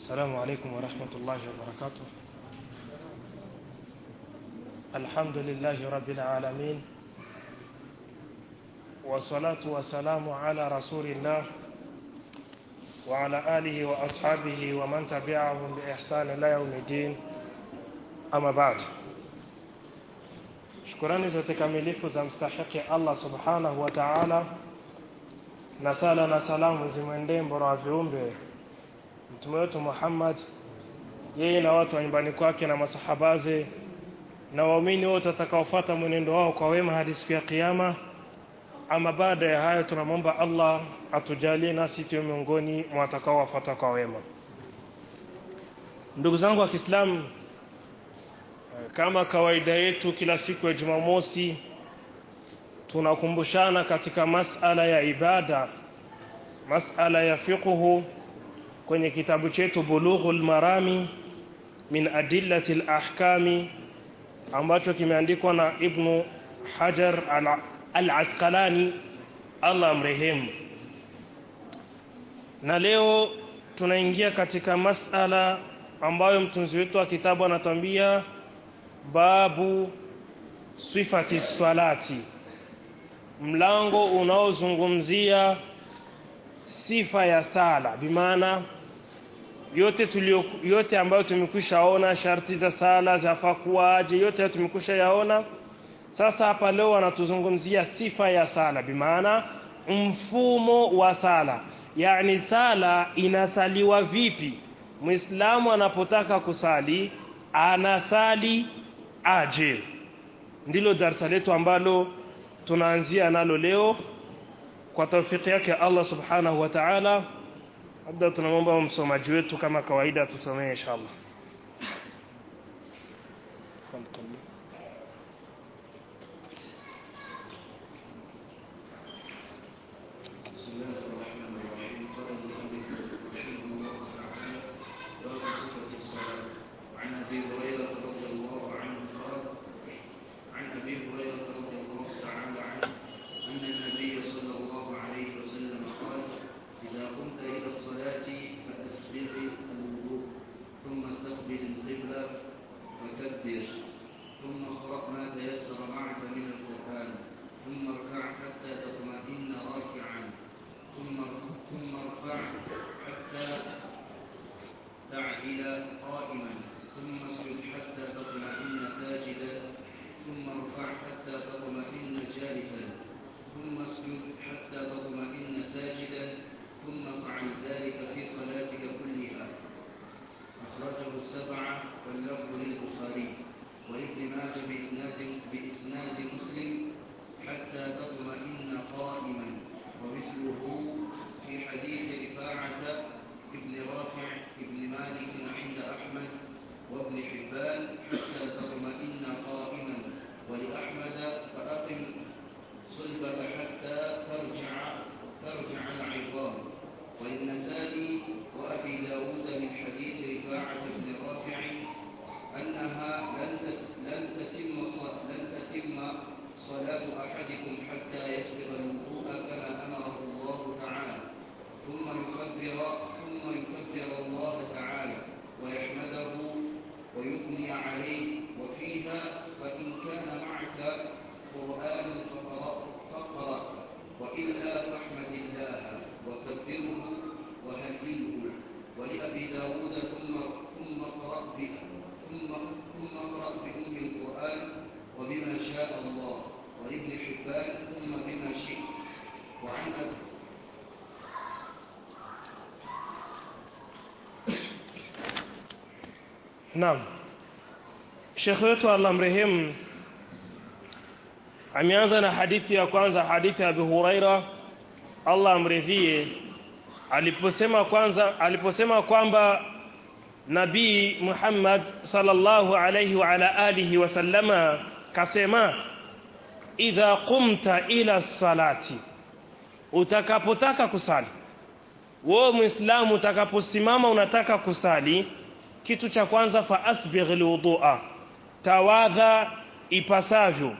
السلام عليكم ورحمة الله وبركاته الحمد لله رب العالمين والصلاة والسلام على رسول الله وعلى آله وأصحابه ومن تبعهم بإحسان إلى يوم الدين أما بعد shukurani zote kamilifu za mstahiki Allah subhanahu wa ta'ala na sala na salamu zimwendee mbora wa viumbe mtume wetu Muhammad yeye na watu wa nyumbani kwake na masahabaze na waumini wote watakaofuata mwenendo wao kwa wema hadi siku ya kiyama ama baada ya hayo tunamwomba Allah atujalie nasi tuwe miongoni mwa watakaowafuata kwa wema ndugu zangu wa Kiislamu kama kawaida yetu kila siku ya Jumamosi tunakumbushana katika masala ya ibada masala ya fiqhu kwenye kitabu chetu Bulughul Marami min adillati al-ahkami ambacho kimeandikwa na Ibn Hajar al-Asqalani Allah amrehemu na leo tunaingia katika masala ambayo mtunzi wetu wa kitabu anatuambia babu sifati salati mlango unaozungumzia sifa ya sala bimaana yote tulio yote ambayo tumekwishaona sharti za sala zafaa kuwaje yote tumekwisha yaona sasa hapa leo anatuzungumzia sifa ya sala bimaana mfumo wa sala yani sala inasaliwa vipi muislamu anapotaka kusali anasali aje ndilo darasa letu ambalo tunaanzia nalo leo kwa tawfiki yake Allah subhanahu wa ta'ala labda tunamwomba msomaji wetu kama kawaida tusomee inshallah Naam. Sheikh wetu Allah mrehemu ameanza na hadithi ya kwanza hadithi ya Abu Huraira Allah amridhie aliposema kwanza aliposema kwamba Nabii Muhammad sallallahu alayhi wa ala alihi wasallama kasema idha qumta ila salati utakapotaka kusali wewe muislamu utakaposimama unataka kusali kitu cha kwanza fa asbigh alwudu'a tawadha ipasavyo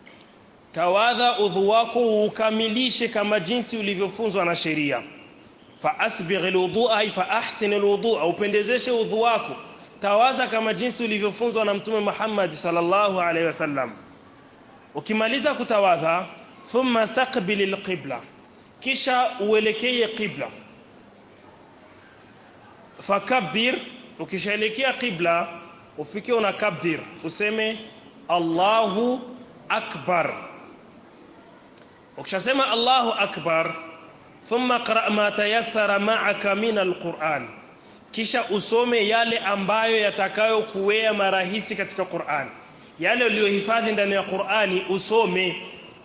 tawadha udhu wako ukamilishe kama jinsi ulivyofunzwa na sheria fa asbigh alwudu'a ay fa ahsin alwudu'a upendezeshe udhu wako tawaza kama jinsi ulivyofunzwa na mtume Muhammad sallallahu alaihi wasallam ukimaliza kutawadha thumma staqbil alqibla kisha uelekee qibla fakabbir ukishaelekea qibla ufike unakabbir useme Allahu akbar ukishasema Allahu akbar thumma qra ma tayassara ma'aka min alquran kisha usome yale ambayo yatakayokuwea marahisi katika Qur'an yale uliyohifadhi ndani ya Qur'ani usome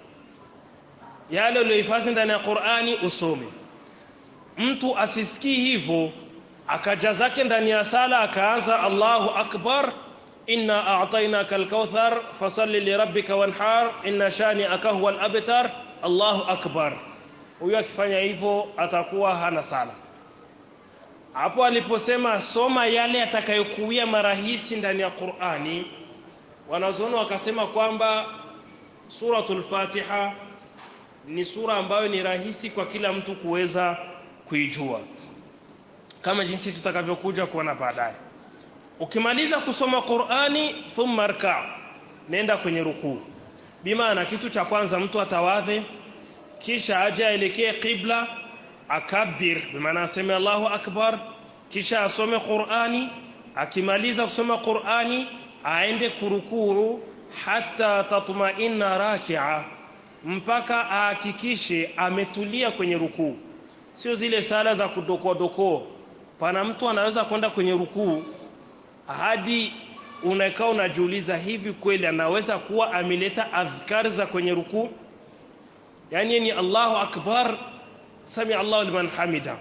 yale uliyohifadhi ndani ya Qur'ani usome mtu asisikii hivyo akaja zake ndani ya sala akaanza Allahu akbar inna a'tainaka al-kauthar fasalli li rabbika wanhar inna shani'aka huwal abtar Allahu akbar huyo akifanya hivyo atakuwa hana sala hapo aliposema soma yale atakayokuwia marahisi ndani ya Qur'ani wanazuoni wakasema kwamba suratul Fatiha ni sura ambayo ni rahisi kwa kila mtu kuweza kuijua kama jinsi tutakavyokuja kuona baadaye ukimaliza kusoma Qur'ani thumma rka nenda kwenye rukuu bimaana kitu cha kwanza mtu atawadhe kisha aje aelekee qibla akabir bimaana aseme Allahu akbar kisha asome Qur'ani akimaliza kusoma Qur'ani aende kurukuu hata tatma'inna raki'a mpaka ahakikishe ametulia kwenye rukuu sio zile sala za kudokoa dokoo pana mtu anaweza kwenda kwenye rukuu hadi unakaa unajiuliza hivi kweli anaweza kuwa ameleta azkari za kwenye rukuu yani ni Allahu akbar sami Allahu liman hamida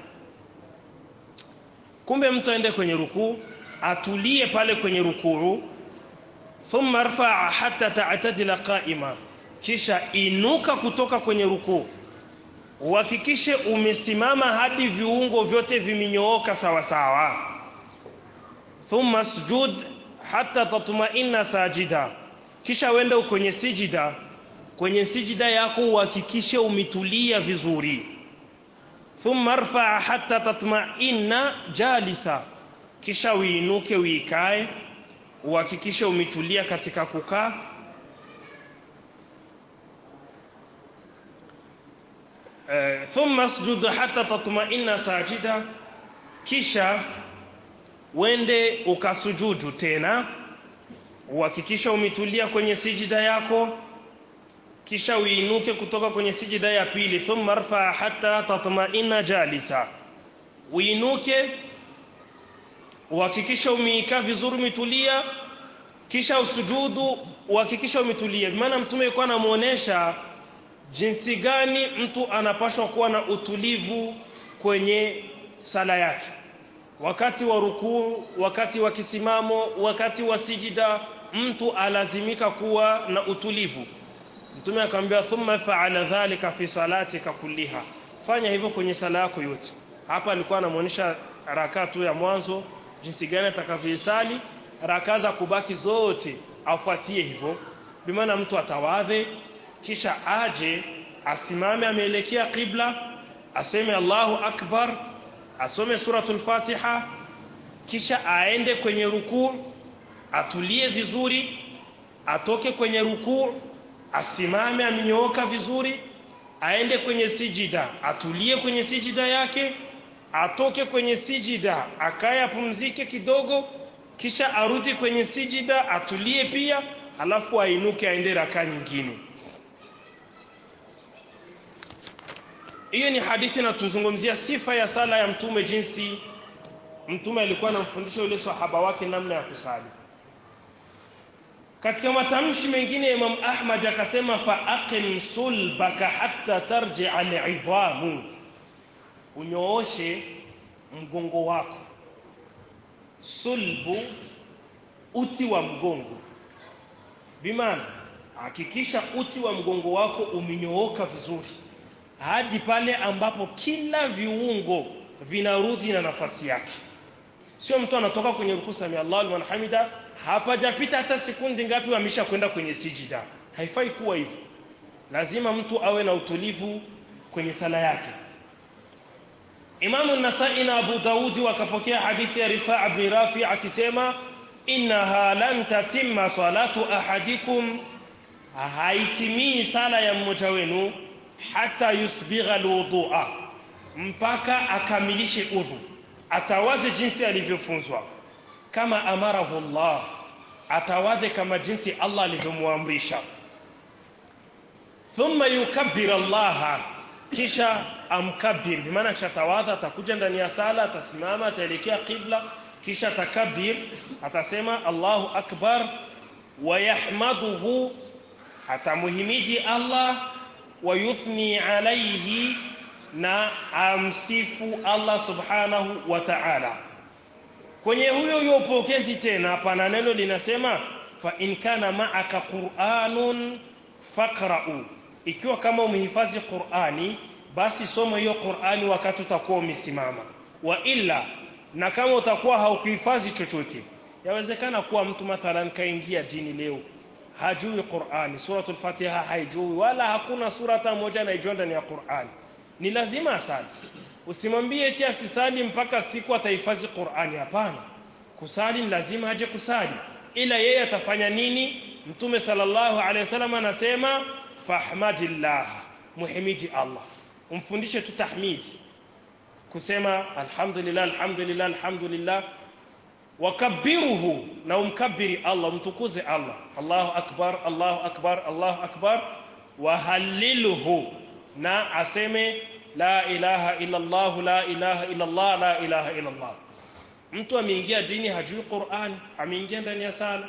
kumbe mtu aende kwenye rukuu atulie pale kwenye rukuu thumma rfa'a hatta ta'tadila qa'ima kisha inuka kutoka kwenye rukuu uhakikishe umesimama hadi viungo vyote vimenyooka sawa sawa thumma sujud hatta tatma'inna sajida kisha wende kwenye sijida kwenye sijida yako uhakikishe umetulia vizuri thumma rfa hatta tatma'inna jalisa kisha uinuke uikae uhakikishe umetulia katika kukaa thumma sujud hatta tatma'inna sajida kisha wende ukasujudu tena uhakikisha umetulia kwenye sijida yako kisha uinuke kutoka kwenye sijida ya pili thumma rfa hatta tatma'inna jalisa uinuke uhakikisha umeikaa vizuri umetulia kisha usujudu uhakikisha umetulia maana mtume alikuwa anamuonesha jinsi gani mtu anapaswa kuwa na utulivu kwenye sala yake wakati wa rukuu wakati wa kisimamo wakati wa sijida mtu alazimika kuwa na utulivu mtume akamwambia thumma fa'ala dhalika fi salatika kulliha fanya hivyo kwenye sala yako yote hapa alikuwa anamuonesha rakaa tu ya mwanzo jinsi gani atakavyoisali rakaa za kubaki zote afuatie hivyo bimaana mtu atawadhe kisha aje asimame ameelekea qibla aseme Allahu akbar asome suratul Fatiha kisha aende kwenye rukuu atulie vizuri atoke kwenye rukuu asimame amenyooka vizuri aende kwenye sijida atulie kwenye sijida yake atoke kwenye sijida akaye apumzike kidogo kisha arudi kwenye sijida atulie pia halafu ainuke aende raka nyingine hiyo ni hadithi na tuzungumzia sifa ya sala ya mtume jinsi mtume alikuwa anamfundisha yule sahaba wake namna ya kusali katika matamshi mengine ya Imam Ahmad akasema fa aqim sulbaka hatta tarji'a al'idhamu unyooshe mgongo wako sulbu uti wa mgongo bimaana hakikisha uti wa mgongo wako umenyooka vizuri hadi pale ambapo kila viungo vinarudi na nafasi yake sio mtu anatoka kwenye rukuu sami Allahu liman hamida hapajapita hata sekundi ngapi amesha kwenda kwenye sijida haifai kuwa hivyo lazima mtu awe na utulivu kwenye sala yake Imamu Nasai na Abu Daudi wakapokea hadithi ya Rifaa bin Rafi akisema innaha lan tatimma salatu ahadikum haitimii sala ya mmoja wenu hata yusbigha alwudhu'a mpaka akamilishe udhu atawaze jinsi alivyofunzwa kama amarahu Allah atawaze kama jinsi Allah alivyomwamrisha thumma yukabbir Allah kisha amkabir bimaana kisha tawadha atakuja ndani ya sala atasimama ataelekea qibla kisha atakabir atasema Allahu akbar wa yahmaduhu atamuhimidi Allah wa yuthni alayhi na amsifu Allah subhanahu wa ta'ala kwenye huyo huyo upokezi tena pana neno linasema fa in kana ma'aka qur'anun faqra'u ikiwa kama umehifadhi Qur'ani basi soma hiyo Qur'ani wakati utakuwa umesimama wa illa na kama utakuwa haukuhifadhi chochote yawezekana kuwa mtu mathalan kaingia dini leo hajui Qur'ani suratul Fatiha haijui wala hakuna sura hata moja anaijua ndani ya Qur'ani ni lazima asali usimwambie eti asisali mpaka siku atahifadhi Qur'ani hapana kusali ni lazima aje kusali ila yeye atafanya nini mtume sallallahu alaihi wasallam anasema fahmadillah muhimidi Allah umfundishe tu tahmidi kusema alhamdulillah alhamdulillah alhamdulillah wakabbiruhu na umkabiri Allah mtukuze Allah Allahu akbar Allahu akbar Allahu akbar wahallilhu na aseme la ilaha illa Allah la ilaha illa Allah la ilaha illa Allah mtu ameingia dini hajui Qur'an ameingia ndani ya sala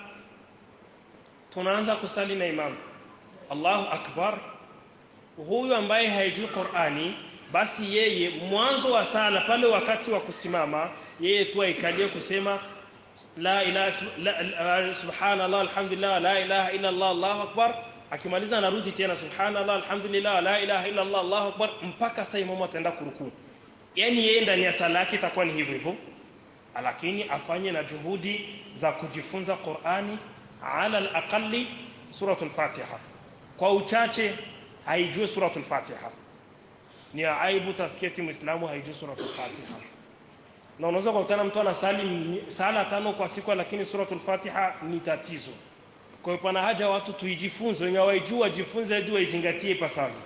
tunaanza kusali na imamu Allahu akbar huyu ambaye haijui Qur'ani basi yeye mwanzo wa sala pale wakati wa kusimama yeye tu aikalie kusema la ilaha la, subhanallah alhamdulillah la ilaha illa Allah Allahu akbar akimaliza anarudi tena subhanallah alhamdulillah la ilaha illa Allah Allahu akbar mpaka sasa imamu ataenda kurukuu yani yeye ndani ya sala yake itakuwa ni hivyo hivyo lakini afanye na juhudi za kujifunza Qur'ani ala al-aqalli suratul Fatiha kwa uchache haijue suratul Fatiha ni aibu tasketi muislamu haijue suratul Fatiha na unaweza kukutana mtu anasali sala tano kwa siku lakini suratul Fatiha ni tatizo kwa hiyo pana haja watu tuijifunze wenye waijua jifunze hadi waizingatie pasavyo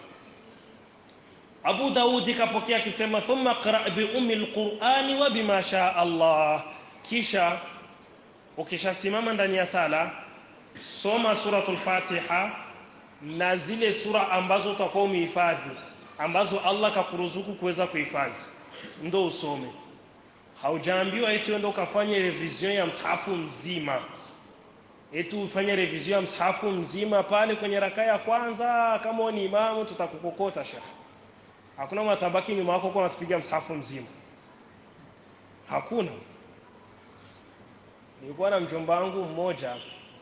Abu Daudi kapokea akisema thumma qra bi ummi alqur'ani wa bima sha Allah kisha ukishasimama ndani ya sala soma suratul Fatiha na zile sura ambazo utakuwa umehifadhi ambazo Allah kakuruzuku kuweza kuhifadhi ndo usome haujaambiwa eti uende ukafanye revision ya msahafu mzima eti ufanye revision ya msahafu mzima pale kwenye raka ya kwanza kama ni imamu tutakukokota shekhi hakuna matabaki nyuma yako kwa unatupiga msahafu mzima hakuna nilikuwa na mjomba wangu mmoja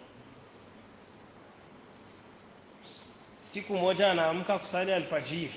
siku moja anaamka kusali alfajiri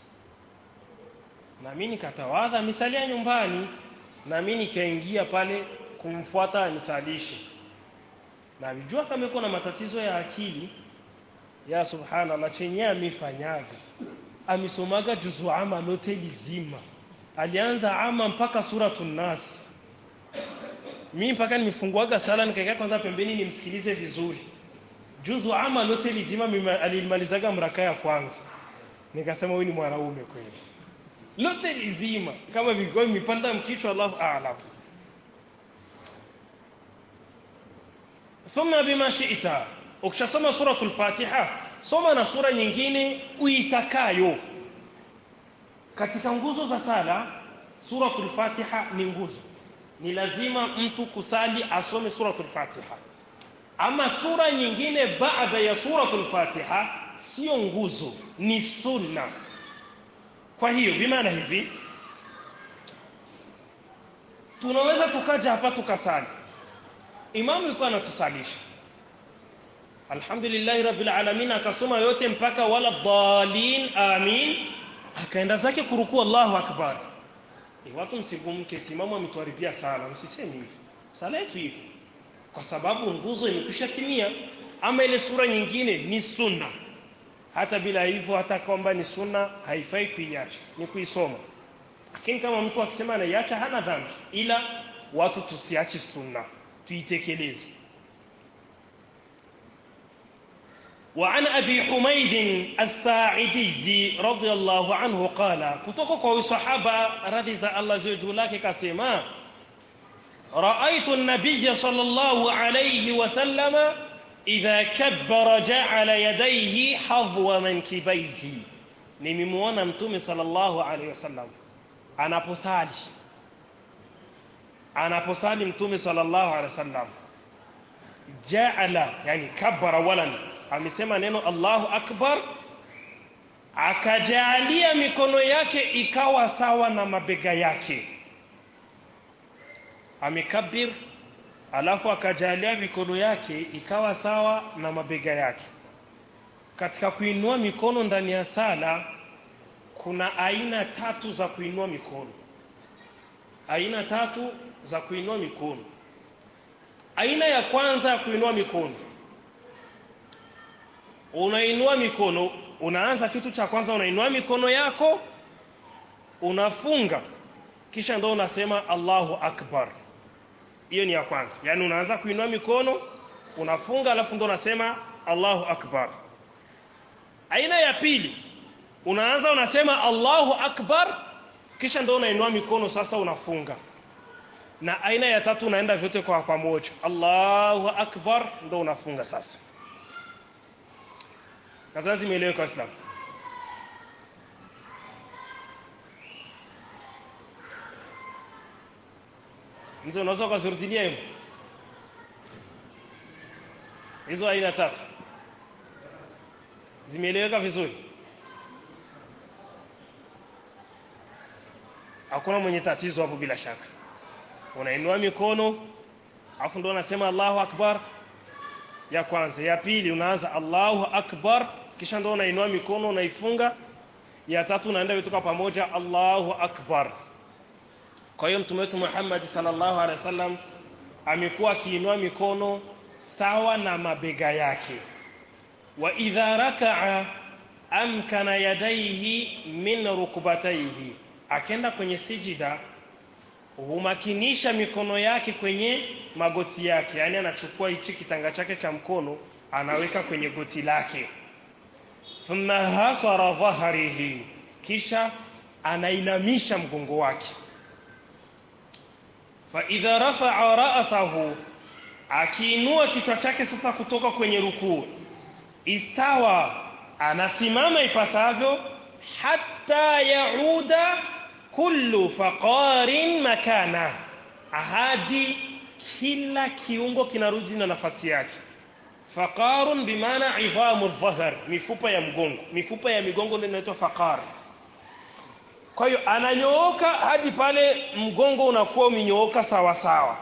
na mimi nikatawadha misalia nyumbani na mimi nikaingia pale kumfuata nisalishe na alijua kama yuko na matatizo ya akili ya subhanallah chenye amefanyaga amesomaga juzu ama lote lizima alianza ama mpaka suratun nas mimi mpaka nimefunguaga sala nikakaa kwanza pembeni nimsikilize vizuri juzu ama lote lizima alimalizaga mraka ya kwanza nikasema huyu ni mwanaume kweli lote lizima kama vilikuwa vimepanda mkichwa Allahu a'lam thumma bima shi'ta ukishasoma suratul fatiha soma na sura nyingine uitakayo katika nguzo za sala suratul fatiha ni nguzo ni lazima mtu kusali asome suratul fatiha ama sura nyingine baada ya suratul fatiha sio nguzo ni sunna kwa hiyo bimaana hivi tunaweza tukaja hapa tukasali imamu yuko anatusalisha alhamdulillahi rabbil alamin akasoma yote mpaka wala dhalin amin akaenda zake kurukuu Allahu akbar e watu msigumke imamu ametuharibia sala msiseme hivi sala yetu hivi kwa sababu nguzo imekwisha timia ama ile sura nyingine ni sunna hata bila hivyo hata kwamba ni sunna haifai kuiacha ni kuisoma lakini kama mtu akisema anaiacha hana dhambi ila watu tusiache sunna tuitekeleze وعن أبي حميد الساعدي رضي الله عنه قال كتوكو كوي صحابة رضي الله جلاك كسيما رأيت النبي صلى الله عليه وسلم إذا كبر جعل يديه حظو منكبيه nimemwona mtume sallallahu alaihi wasallam anaposali anaposali mtume sallallahu alaihi wasallam jaala yani kabbara walan amesema neno Allahu akbar akajalia mikono yake ikawa sawa na mabega yake amekabir alafu akajalia mikono yake ikawa sawa na mabega yake katika kuinua mikono ndani ya sala kuna aina tatu za kuinua mikono aina tatu za kuinua mikono aina ya kwanza ya kuinua mikono unainua mikono unaanza kitu cha kwanza unainua mikono yako unafunga kisha ndo unasema Allahu akbar hiyo ni ya kwanza yani unaanza kuinua mikono unafunga alafu ndo unasema Allahu akbar aina ya pili unaanza unasema Allahu akbar kisha ndo unainua mikono sasa unafunga na aina ya tatu unaenda vyote kwa pamoja Allahu akbar ndo unafunga sasa kadhaa zimeeleweka Islam Mzee unaweza kuzirudilia hiyo hizo aina tatu zimeeleweka vizuri hakuna mwenye tatizo hapo bila shaka unainua mikono afu ndo unasema Allahu akbar ya kwanza ya pili unaanza Allahu akbar kisha ndo unainua mikono unaifunga ya tatu unaenda vitoka pamoja Allahu akbar kwa hiyo mtume wetu Muhammad sallallahu alaihi wasallam amekuwa akiinua mikono sawa na mabega yake wa idha raka'a amkana yadaihi min rukbataihi akenda kwenye sijida humakinisha mikono yake kwenye magoti yake yani anachukua hichi kitanga chake cha mkono anaweka kwenye goti lake thumma hasara dhahrihi kisha anainamisha mgongo wake fa idha rafa'a ra'sahu akiinua kichwa chake sasa kutoka kwenye rukuu istawa anasimama ipasavyo hatta yauda kullu faqarin makana ahadi kila kiungo kinarudi na nafasi yake faqarun bimaana idhamu dhahr mifupa ya mgongo mifupa ya migongo ndio inaitwa faqar kwa hiyo ananyooka hadi pale mgongo unakuwa umenyooka sawa sawa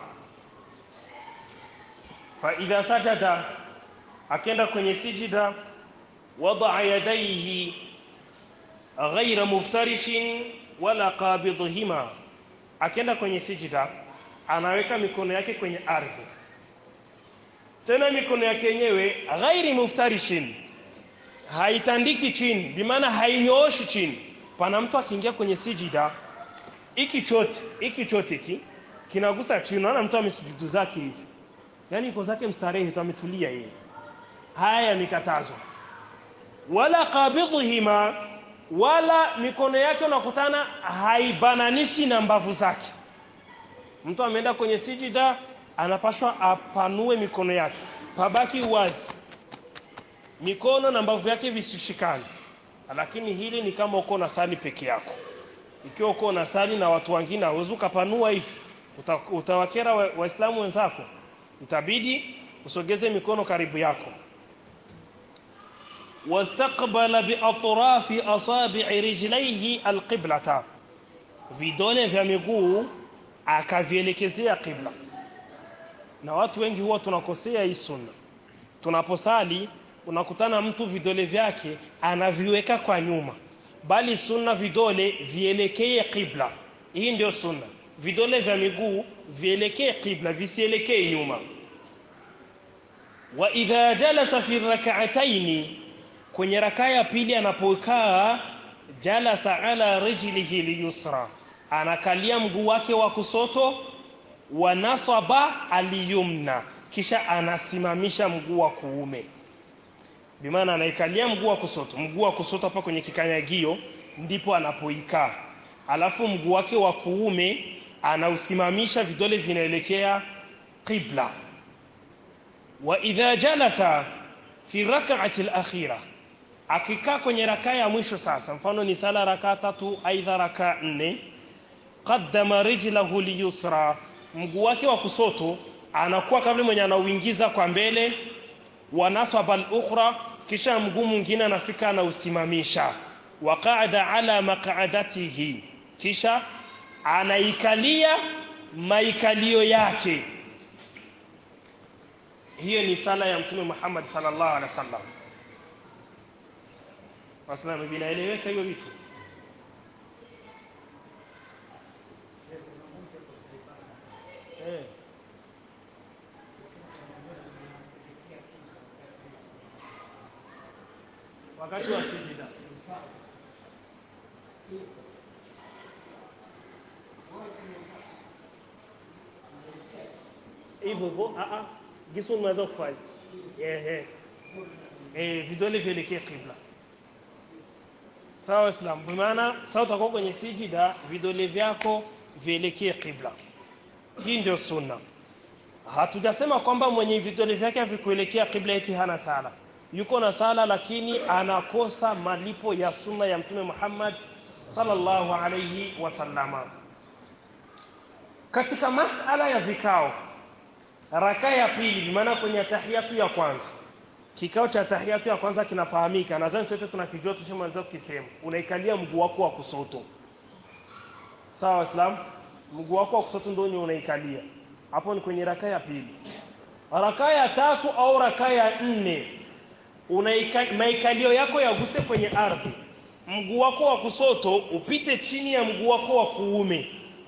fa idha sajada akenda kwenye sijida wadaa yadaihi ghaira muftarishin wala qabidhihima akenda kwenye sijida anaweka mikono yake kwenye ardhi tena mikono yake yenyewe ghairi muftarishin haitandiki chini bimaana hainyooshi chini pana mtu akiingia kwenye sijida iki chote iki chote ki kinagusa chini unaona mtu amesujudu zake hivi yani iko zake mstarehe tu ametulia yeye haya yamekatazwa wala qabidhihima wala mikono yake unakutana haibananishi na mbavu zake mtu ameenda kwenye sijida anapashwa apanue mikono yake pabaki wazi mikono na mbavu yake visishikane lakini hili ni kama uko na sali peke yako ikiwa uko na sali na watu wengine hauwezi ukapanua hivi Uta, utawakera waislamu wa wenzako itabidi usogeze mikono karibu yako واستقبل بأطراف أصابع رجليه القبلة vidole vya miguu akavielekezea qibla na watu wengi huwa tunakosea hii sunna tunaposali unakutana mtu vidole vyake anaviweka kwa nyuma bali sunna vidole vielekee qibla hii ndio sunna vidole vya miguu vielekee qibla visielekee nyuma wa idha jalasa fi rak'ataini kwenye rakaa ya pili anapokaa jalasa ala rijlihi liyusra anakalia mguu wake wa kusoto wa nasaba aliyumna kisha anasimamisha mguu wa kuume bimaana anaikalia mguu wa kusoto mguu wa kusoto hapa kwenye kikanyagio ndipo anapoikaa alafu mguu wake wa kuume anausimamisha vidole vinaelekea qibla wa idha jalasa fi rak'ati al-akhirah akikaa kwenye rakaa ya mwisho sasa mfano ni sala rakaa tatu aidha rakaa nne qaddama rijlahu liyusra mguu wake wa kusoto anakuwa kabla mwenye anauingiza kwa mbele wa nasaba al-ukhra kisha mguu mwingine anafika anausimamisha wa qa'ada ala maq'adatihi kisha anaikalia maikalio yake hiyo ni sala ya mtume Muhammad sallallahu alaihi wasallam Waislamu vinaeleweka hiyo vitu eh wakati wa sijida hivyo hivyo a a gisu unaweza kufanya eh eh eh vidole vielekee kibla sawa islam kwa maana sasa utakuwa kwenye sijida vidole vyako vielekee kibla hii ndio sunna hatujasema kwamba mwenye vidole vyake havikuelekea kibla eti hana sala yuko na sala lakini anakosa malipo ya sunna ya mtume Muhammad sallallahu alayhi wasallama katika masala ya vikao raka ya pili maana kwenye tahiyatu ya kwanza kikao cha tahiyatu ya kwanza kinafahamika nadhani sote tunakijua tushamaliza kukisema unaikalia mguu wako wa kusoto sawa waislamu mguu wako wa kusoto ndio unaikalia hapo ni kwenye raka ya pili raka ya tatu au raka ya nne unaika maikalio yako yaguse kwenye ardhi mguu wako wa kusoto upite chini ya mguu wako wa kuume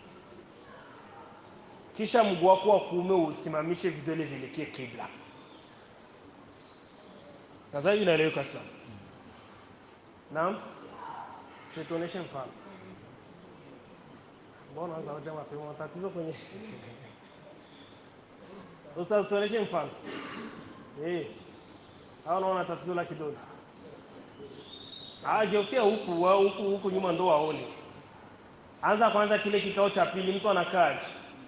kisha mguu wako wa kuume usimamishe vidole vilekee kibla sasa hivi inaeleweka sana naam tuoneshe mfano mbona anza hoja mapema tatizo kwenye Ustaz tuoneshe mfano eh hao naona tatizo la kidole ageukia huku wa huku huku nyuma ndo waone anza kwanza kile kikao cha pili mtu anakaa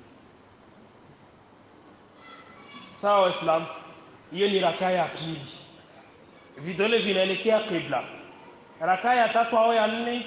sawa waislamu hiyo ni rakaa ya pili vidole vinaelekea qibla rakaa ya tatu au ya nne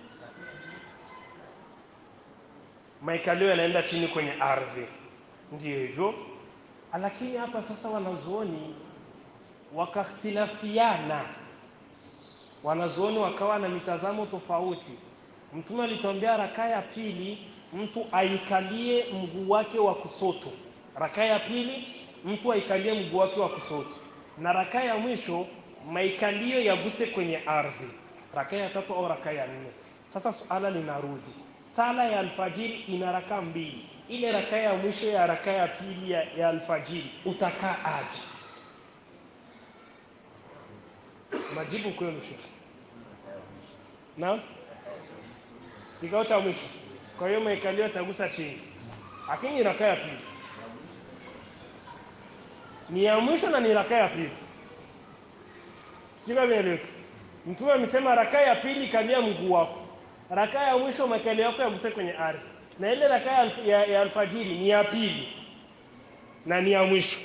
maikalio yanaenda chini kwenye ardhi ndio hivyo lakini hapa sasa wanazuoni wakakhtilafiana wanazuoni wakawa na mitazamo tofauti mtume alituambia rakaa ya pili mtu aikalie mguu wake wa kusoto rakaa ya pili mtu aikalie mguu wake wa kusoto na rakaa ya mwisho maikalio yaguse kwenye ardhi rakaa ya tatu au rakaa ya nne sasa suala linarudi sala ya alfajiri ina rakaa mbili ile rakaa ya mwisho ya rakaa ya pili ya, ya alfajiri utakaa aje majibu kwenu shekhi naam kikao cha mwisho kwa hiyo maikalio tagusa chini lakini rakaa ya pili ni ya mwisho na ni rakaa ya pili sio vieleweka mtume amesema rakaa ya pili kalia mguu wako rakaa ya mwisho makalio yako yaguse kwenye ardhi na ile rakaa ya, ya, ya alfajiri ni ya pili na ni ya mwisho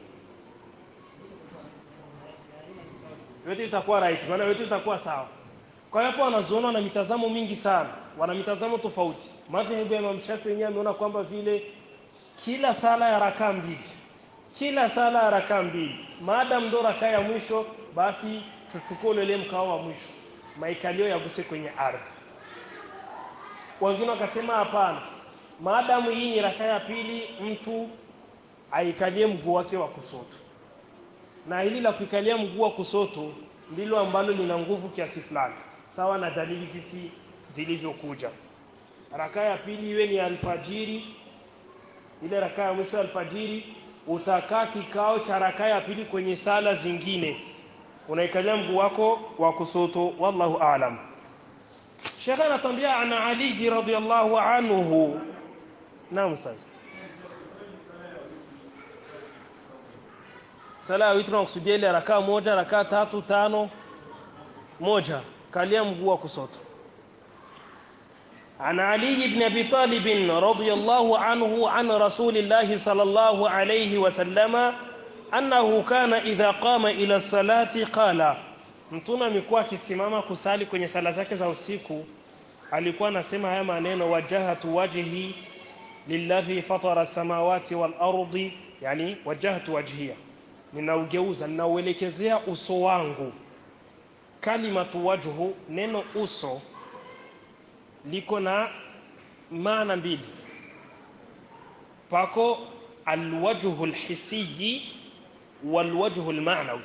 yote itakuwa right maana yote itakuwa sawa kwa hiyo hapo wanazuona wana mitazamo mingi sana wana mitazamo tofauti madhehebu ya Imam Shafi wenyewe ameona kwamba vile kila sala ya rakaa mbili kila sala ya rakaa mbili maadamu ndo rakaa ya mwisho basi tuchukue ile mkao wa mwisho maikalio yaguse kwenye ardhi wengine wakasema hapana maadamu hii ni rakaa ya pili mtu aikalie mguu wake wa kusoto na hili la kuikalia mguu wa kusoto ndilo ambalo lina nguvu kiasi fulani sawa na dalili hizi zilivyokuja rakaa ya pili iwe ni alfajiri ile rakaa ya mwisho alfajiri utakaa kikao cha rakaa ya pili kwenye sala zingine unaikalia mguu wako wa kusoto wallahu aalam Sheikh anatambia ana Ali radhiyallahu anhu naam ustaz sala witri tunakusudia ile rakaa moja rakaa tatu tano moja kalia mguu wa kusoto عن علي بن ابي طالب رضي الله عنه عن رسول الله صلى الله عليه وسلم انه كان اذا قام الى الصلاه قال mtume amekuwa akisimama kusali kwenye sala zake za usiku alikuwa anasema haya maneno wajahatu wajhi lilladhi fatara samawati wal ardi yani wajahatu wajhiya ninaugeuza ninauelekezea uso wangu kalimatu wajhu neno uso liko na maana mbili pako alwajhu alhisiyi walwajhu almanawi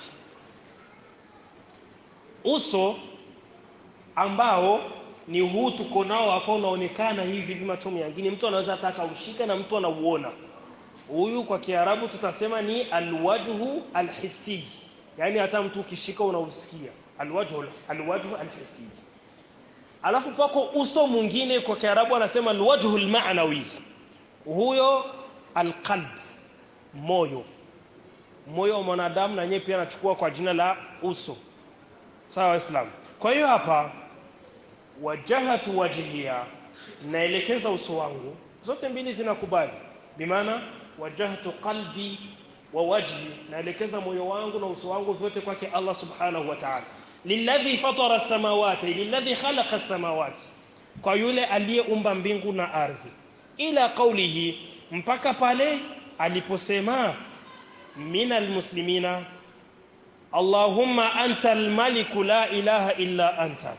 uso ambao ni huu tuko nao hapo unaonekana hivi hivi macho mengine mtu anaweza taka ushika na mtu anauona huyu kwa kiarabu tutasema ni alwajhu alhisiyi yani hata mtu ukishika unausikia alwajhu alwajhu alhisiyi alafu pako uso mwingine kwa kiarabu anasema alwajhu almaanawi huyo alqalb moyo moyo wa mwanadamu na yeye pia anachukua kwa jina la uso sawa waislamu kwa hiyo hapa wajahatu wajhiya naelekeza uso wangu zote mbili zinakubali bimaana wajahtu qalbi wa wajhi naelekeza moyo wangu na uso wangu vyote kwake Allah subhanahu wa ta'ala lilladhi fatara samawati lilladhi khalaqa samawati kwa yule aliyeumba mbingu na ardhi ila qawlihi mpaka pale aliposema minal muslimina Allahumma anta almaliku la ilaha illa anta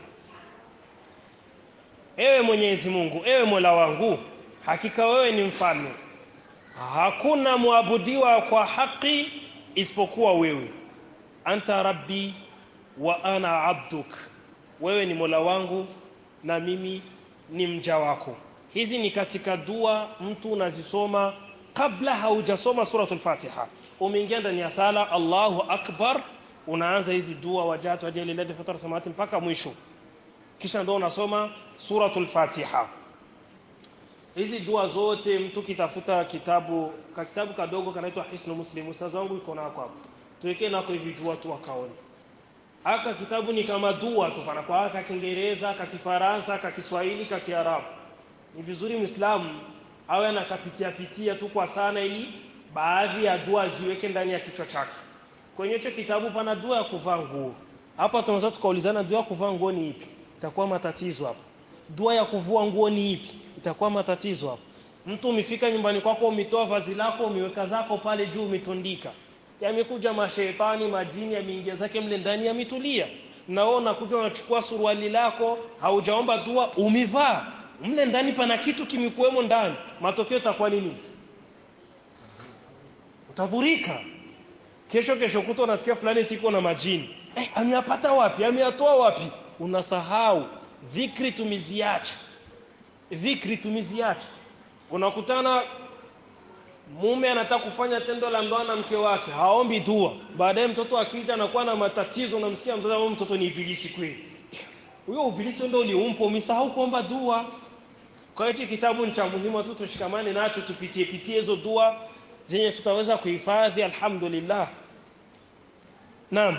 Ewe Mwenyezi Mungu ewe Mola wangu hakika wewe ni mfalme hakuna muabudiwa kwa haki isipokuwa wewe anta rabbi wa ana abduk wewe ni Mola wangu na mimi ni mja wako hizi ni katika dua mtu unazisoma kabla haujasoma suratul Fatiha umeingia ndani ya sala Allahu akbar unaanza hizi dua wajatu ajali ladhi fatara samawati mpaka mwisho kisha ndio unasoma suratul Fatiha hizi dua zote mtu kitafuta kitabu ka kitabu kadogo kanaitwa Hisnu Muslim ustaz wangu iko nako hapo tuwekee nako hivi dua tu wakaone aka kitabu ni kama dua tu pana kwa aka Kiingereza ka Kifaransa ka Kiswahili ka Kiarabu ni vizuri Muislamu awe anakapitia pitia tu kwa sana ili baadhi ya dua ziweke ndani ya kichwa chake kwenye hicho kitabu pana dua ya kuvaa nguo hapa tunaweza tukaulizana dua ya kuvaa nguo ni ipi itakuwa matatizo hapo dua ya kuvua nguo ni ipi itakuwa matatizo hapo mtu umefika nyumbani kwako umetoa vazi lako umeweka zako pale juu umetundika yamekuja mashaitani majini yameingia zake mle ndani yametulia naona kuja unachukua suruali lako haujaomba dua umivaa mle ndani pana kitu kimekuwemo ndani matokeo itakuwa nini utadhurika kesho kesho kuto unasikia fulani siko na majini eh ameyapata wapi ameyatoa wapi unasahau dhikri tumiziacha dhikri tumiziacha unakutana mume anataka kufanya tendo la ndoa na mke wake haombi dua baadaye mtoto akija anakuwa na matatizo unamsikia mtoto huyo mtoto ni ibilisi kweli huyo ibilisi ndio uliumpa umesahau kuomba dua kwa hiyo kitabu ni cha muhimu tu tushikamane nacho tupitie pitie hizo dua zenye tutaweza kuhifadhi alhamdulillah naam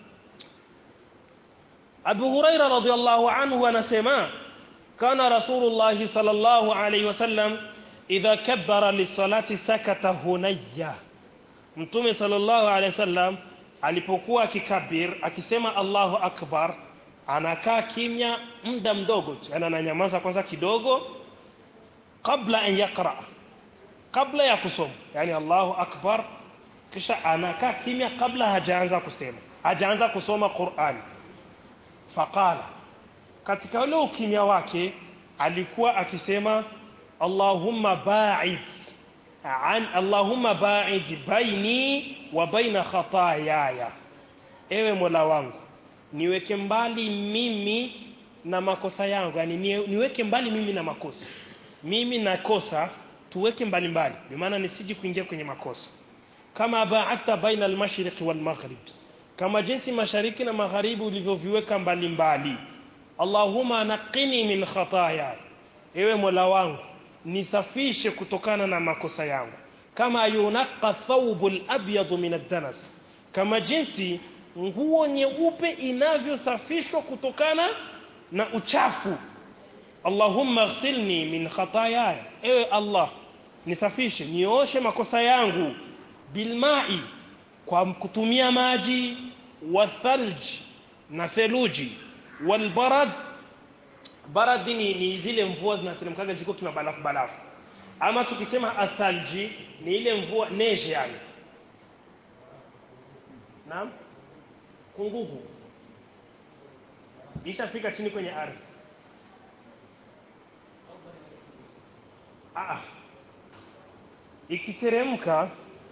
Abu Huraira radhiallahu anhu anasema kana Rasulullah sallallahu alayhi wasallam idha kabbara lisalati sakata hunayya Mtume sallallahu alayhi wasallam alipokuwa akikabir akisema Allahu akbar anakaa kimya muda mdogo yani ananyamaza kwanza kidogo kabla an yaqra kabla ya kusoma yani Allahu akbar kisha anakaa kimya kabla hajaanza kusema hajaanza kusoma Qur'an faqala katika ule ukimya wake alikuwa akisema Allahumma ba'id an Allahumma ba'id baini wa baina khataayaya ewe Mola wangu niweke mbali mimi na makosa yangu yani niweke mbali mimi na makosa mimi nakosa tuweke mbali mbali maana nisiji kuingia kwenye makosa kama ba'atta baina al-mashriq wal maghrib kama jinsi mashariki na magharibi ulivyoviweka mbali mbali Allahumma naqini min khataaya ewe Mola wangu nisafishe kutokana na makosa yangu kama yunaqqa thawbul abyad min ad-danas kama jinsi nguo nyeupe inavyosafishwa kutokana na uchafu Allahumma ighsilni min khataaya ewe Allah nisafishe nioshe makosa yangu bilma'i kwa kutumia maji wathalj na theluji walbarad barad ni, ni zile mvua zinateremkaga ziko kima balafu balafu ama tukisema athalji ni ile mvua neje yani naam kungugu ishafika chini kwenye ardhi ah ikiteremka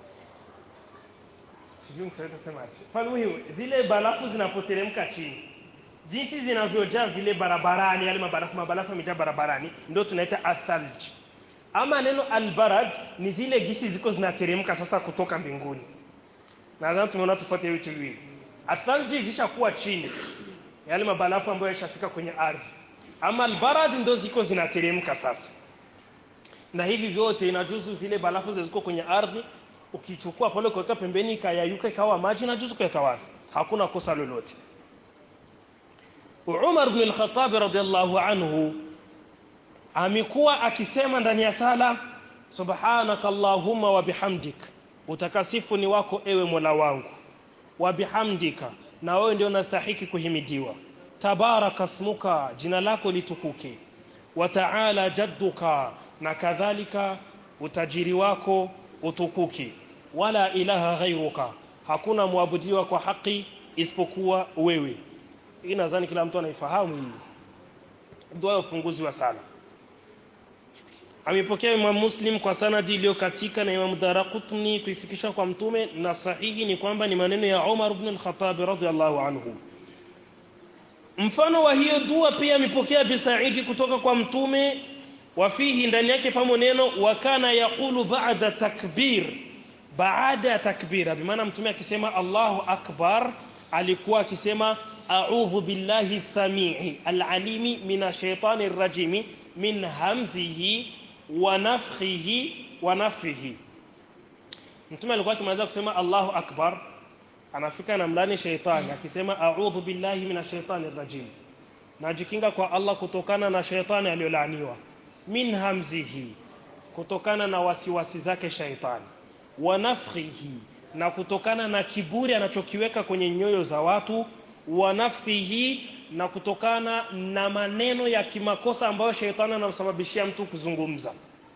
sijui mtaweza sema mfano hiyo zile barafu zinapoteremka chini jinsi zinavyojaa vile barabarani yale mabarafu mabarafu yamejaa barabarani ndio tunaita asalj ama neno albarad ni zile gisi ziko zinateremka sasa kutoka mbinguni nadhani tumeona tofauti hiyo viwili asalji zishakuwa chini yale mabarafu ambayo yashafika kwenye ardhi ama albarad ndio ziko zinateremka sasa na hivi vyote inajuzu zile barafu zilizo kwenye ardhi ukichukua pale kuweka pembeni ikayayuka ikawa maji inajuzu kuweka wapi hakuna kosa lolote Umar ibn al-Khattab radiyallahu anhu amekuwa akisema ndani ya sala subhanaka allahumma wa bihamdik utakasifu ni wako ewe Mola wangu wa bihamdika na wewe ndio unastahiki kuhimidiwa tabaraka smuka jina lako litukuke wa ta'ala jadduka na kadhalika utajiri wako utukuki wala ilaha ghairuka hakuna muabudiwa kwa haki isipokuwa wewe hii nadhani kila mtu anaifahamu hii dua ya ufunguzi wa sala amepokea Imam Muslim kwa sanadi iliyokatika na Imam Daraqutni kuifikisha kwa mtume na sahihi ni kwamba ni maneno ya Umar ibn al-Khattab radhiallahu anhu mfano wa hiyo dua pia amepokea Bisaidi kutoka kwa mtume wafihi ndani yake pamo neno wakana yaqulu ba'da takbir baada ya takbira bimaana mtume akisema Allahu akbar alikuwa akisema a'udhu billahi samii alalimi minash shaitani rajimi min hamzihi wa nafthihi wa nafthihi mtume alikuwa akimaliza kusema Allahu akbar anafika na mlani shaitani akisema a'udhu billahi minash shaitani rajim najikinga kwa Allah kutokana na shaitani aliyolaaniwa min hamzihi kutokana na wasiwasi zake shaitani wa nafthihi na kutokana na kiburi anachokiweka kwenye nyoyo za watu wa nafsihi na kutokana na maneno ya kimakosa ambayo shaitani anamsababishia mtu kuzungumza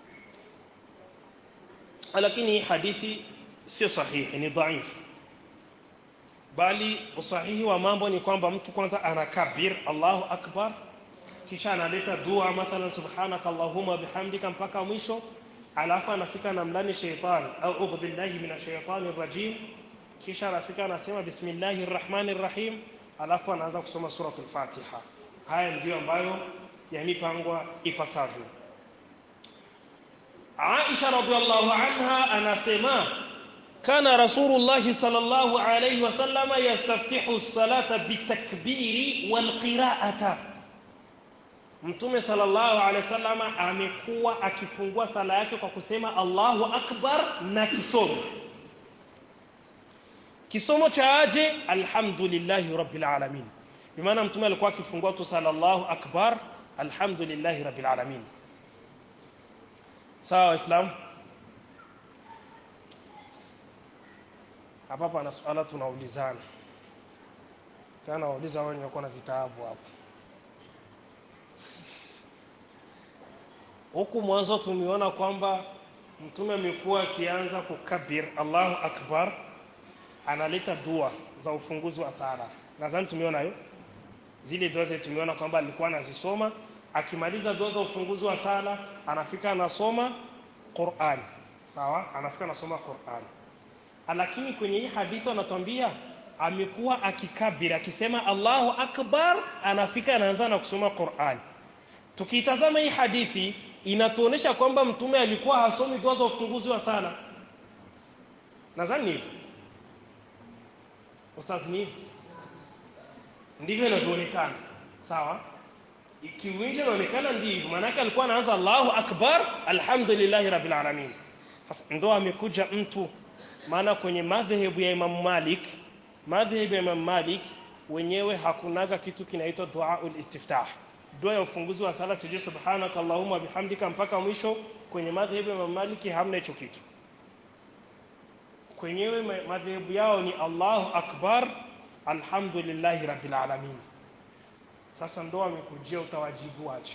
lakini hadithi sio sahihi ni dhaifu bali usahihi wa mambo ni kwamba mtu kwanza anakabir Allahu akbar kisha analeta dua mathalan subhanaka allahumma bihamdika mpaka mwisho alafu anafika na mlani shaitani a'udhu billahi minash shaitani rajim kisha anafika anasema bismillahir rahmanir rahim alafu anaanza kusoma suratul fatiha haya ndiyo ambayo yamipangwa ipasavyo Aisha radhiallahu anha anasema kana rasulullah sallallahu alayhi wasallama yastaftihu as-salata bitakbiri wal qira'ata Mtume sallallahu alaihi wasallama amekuwa akifungua sala yake kwa kusema Allahu akbar na kisomo kisomo cha aje alhamdulillahi rabbil alamin bimaana mtume alikuwa akifungua tu sallallahu akbar alhamdulillahi rabbil alamin sawa waislamu hapa pana swala tunaulizana kana wauliza wao nimekuwa na vitabu hapo huku mwanzo tumeona kwamba mtume amekuwa akianza kukabir Allahu akbar analeta dua za ufunguzi wa sala nadhani tumeona hiyo zile dua zetu tumeona kwamba alikuwa anazisoma akimaliza dua za ufunguzi wa sala anafika anasoma Qur'an sawa anafika anasoma Qur'an lakini kwenye hii hadithi anatuambia amekuwa akikabiri akisema Allahu akbar anafika anaanza na kusoma Qur'an tukitazama hii hadithi inatuonesha kwamba mtume alikuwa hasomi dua za ufunguzi wa sala nadhani hivyo ustaz ni ndivyo inavyoonekana sawa ikiwinje inaonekana ndivyo maanake alikuwa anaanza Allahu akbar alhamdulillahi rabbil alamin sasa ndo amekuja mtu maana kwenye madhehebu ya Imam Malik madhehebu ya Imam Malik wenyewe hakunaga kitu kinaitwa duaul istiftah dua ya ufunguzi wa sala sijui subhanaka allahumma bihamdika mpaka mwisho kwenye madhehebu ya Imam Malik hamna hicho kitu kwenyewe ma- madhehebu yao ni Allahu akbar alhamdulillahi rabbil alamin sasa ndo amekujia utawajibu waje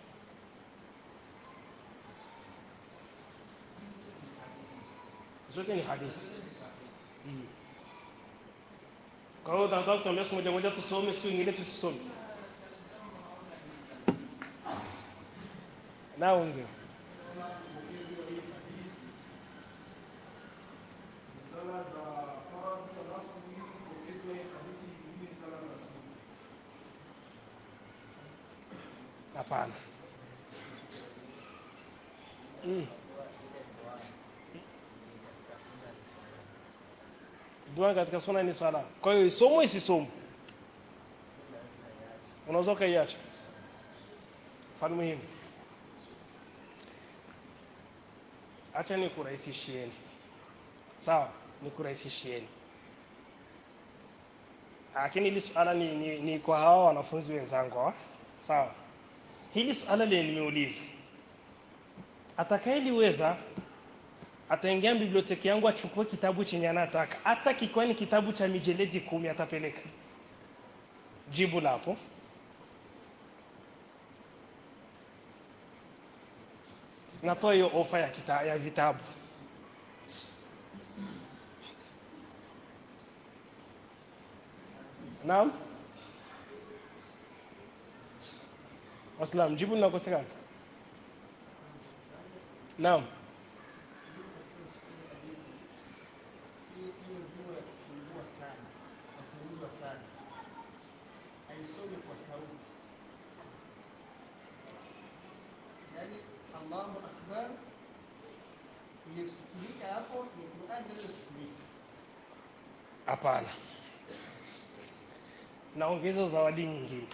zote ni hadithi Mm. kwa hiyo utataka kutuambia siku moja moja tusome siku nyingine tusisome nao mzee sala za faradhi alafu hizi kuongezwe hadithi nyingine ni sala za sunna. hapana mm. dua katika suna ni sala kwa hiyo isomwe isisomwe unaweza ukaiacha mfano muhimu acha nikurahisishieni sawa nikurahisishieni lakini hili suala ni, ni, ni kwa hawa wanafunzi wenzangu hawa sawa hili suala lenye nimeuliza atakayeliweza ataingia biblioteki yangu achukue kitabu chenye anataka hata kikiwa ni kitabu cha mijeledi kumi atapeleka jibu lapo natoa hiyo ofa ya, kita, ya vitabu naam waslam jibu linakosekana naam hiyo hiyo dua ya kufungua sana kufunguzwa sana haisomi kwa sauti yaani allahu akbar iliyosikilika hapo ni qurani inayosikilika hapana naongeza zawadi nyingine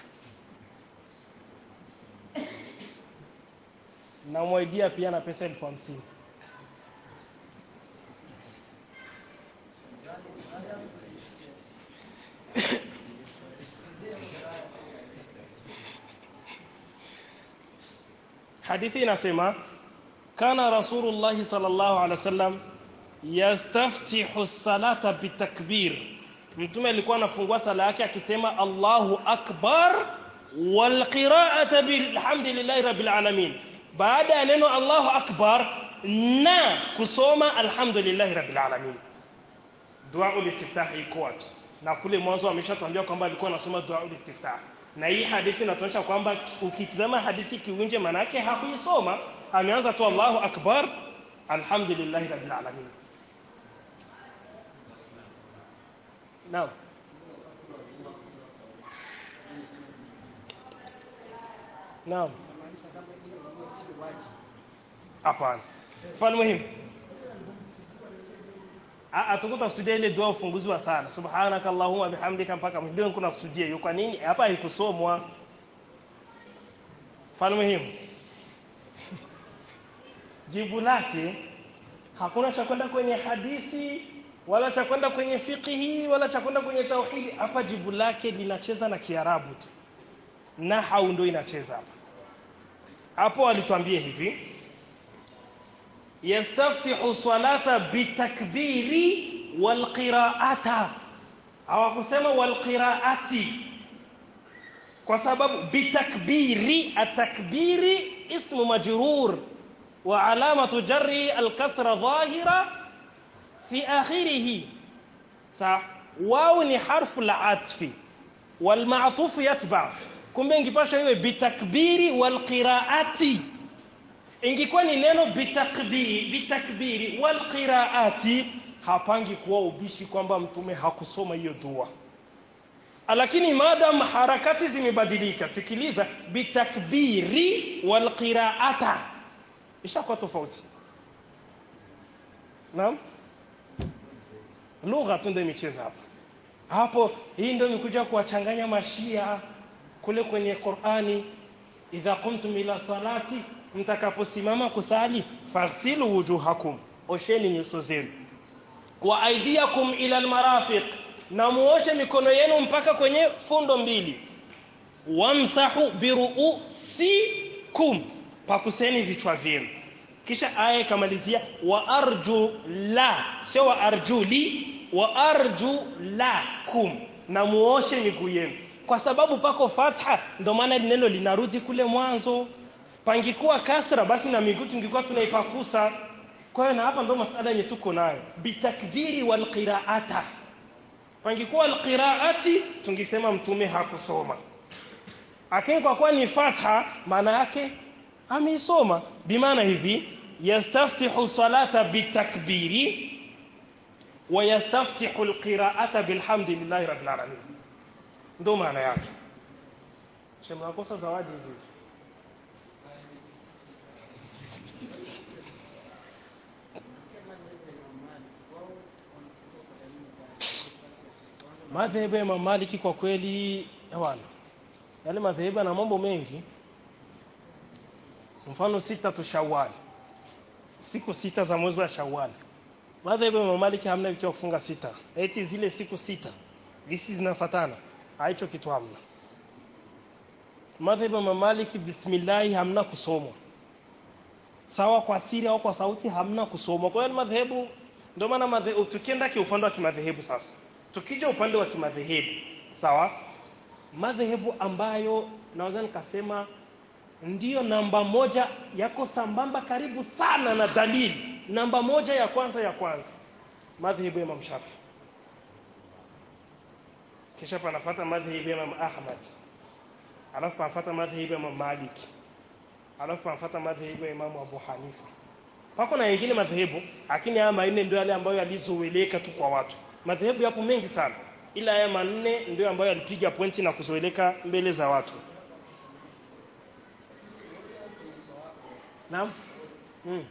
namwaidia pia na pesa elfu hamsini hadithi inasema kana rasulullahi sallallahu alaihi wasallam yastaftihu salata bitakbir mtume alikuwa anafungua sala yake akisema Allahu akbar wal qira'ata bilhamdillahi rabbil alamin baada ya neno Allahu akbar na kusoma alhamdulillahi rabbil alamin dua ulistiftah iko wapi na kule mwanzo ameshatuambia kwamba alikuwa anasoma dua ulistiftah na hii hadithi inatosha kwamba ukitazama hadithi kiunje manake hakuisoma ameanza tu Allahu akbar alhamdulillahi rabbil alamin Naam. Naam. inamaanisha kama hiyo dua sio wajibu Hapana. Mfano muhimu. Ah tukutakusudia ile dua ufunguzi wa sala. Subhanaka Allahumma bihamdika mpaka mwisho kuna kusudia hiyo. Kwa nini? Hapa haikusomwa. Mfano muhimu. Jibu lake hakuna cha kwenda kwenye hadithi wala cha kwenda kwenye fiqhi wala cha kwenda kwenye tauhidi. Hapa jibu lake linacheza na Kiarabu tu. Nahau ndio inacheza hapa. Hapo alituambia hivi yastaftihu salata bitakbiri walqiraata hawakusema walqiraati kwa sababu bitakbiri atakbiri ismu majrur wa alamatu jarri alkasra dhahira fi akhirih sa wao ni harfu la atfi والمعطوف يتبع kumbe ingipasha iwe bitakbiri walqiraati ingekuwa ni neno bitakbiri bitakbiri walqiraati hapangi kuwa ubishi kwamba mtume hakusoma hiyo dua lakini madam harakati zimebadilika sikiliza bitakbiri walqiraata ishakuwa tofauti naam lugha tu ndio imecheza hapa hapo hii ndio imekuja kuwachanganya mashia kule kwenye Qur'ani idha qumtum ila salati mtakaposimama kusali faghsilu wujuhakum osheni nyuso zenu wa aidiakum ila almarafiq na muoshe mikono yenu mpaka kwenye fundo mbili wamsahu biruusikum pakuseni vichwa vyenu kisha aya ikamalizia wa arju la sio wa arju li wa arju lakum na muoshe miguu yenu kwa sababu pako fatha ndio maana neno linarudi kule mwanzo pangikuwa kasra basi na miguu tungekuwa tunaipakusa kwa hiyo na hapa ndio masala yenye tuko nayo bitakdhiri wal qiraata pangikuwa alqiraati tungesema mtume hakusoma lakini kwa kuwa ni fatha maana yake ameisoma bimaana hivi yastaftihu salata bitakbiri wa yastaftihu alqiraata bilhamdillahi rabbil alamin ndio maana yake shemnakosa zawadi hivi madhehebu ya Imam Maliki kwa kweli hawana yale madhehebu yana mambo mengi mfano sita tu Shawwal siku sita za mwezi wa Shawwal madhehebu ya Imam Maliki hamna vitu vya kufunga sita eti zile siku sita hizi zinafatana haicho kitu hamna madhehebu ya Imam Maliki bismillah hamna kusomwa sawa kwa siri au kwa sauti hamna kusomwa kwa hiyo madhehebu ndio maana madhehebu tukienda kiupande wa kimadhehebu sasa tukija upande wa kimadhehebu sawa madhehebu ambayo naweza nikasema ndiyo namba moja yako sambamba karibu sana na dalili namba moja ya kwanza ya kwanza madhehebu ya Imam Shafi kisha panafuata madhehebu ya Imam Ahmad alafu panafuata madhehebu ya Imam Malik alafu panafuata madhehebu ya Imam Abu Hanifa pako na wengine madhehebu lakini haya manne ndio yale ambayo yalizoeleka tu kwa watu madhehebu yapo mengi sana ila haya manne ndio ambayo yalipiga pointi na kuzoeleka mbele za watu naam mm.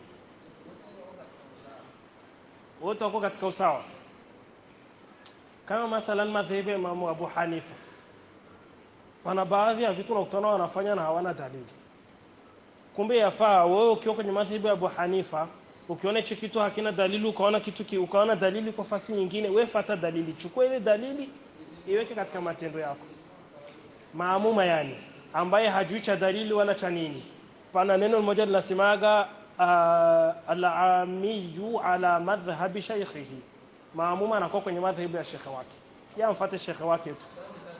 wote wako katika usawa kama mathalan madhehebu ya Imamu Abu Hanifa pana baadhi ya vitu unakutana wanafanya na hawana dalili kumbe yafaa wewe ukiwa kwenye madhehebu ya Abu Hanifa ukiona hicho kitu hakina dalili ukaona kitu ki, ukaona dalili kwa fasi nyingine wewe fuata dalili chukua ile dalili iweke katika matendo yako maamuma yani ambaye hajui cha dalili wala cha nini pana neno moja linasemaga uh, al-amiyu ala madhhabi shaykhihi maamuma anakuwa kwenye madhhabu ya shekhe wake yeye amfuate shekhe wake tu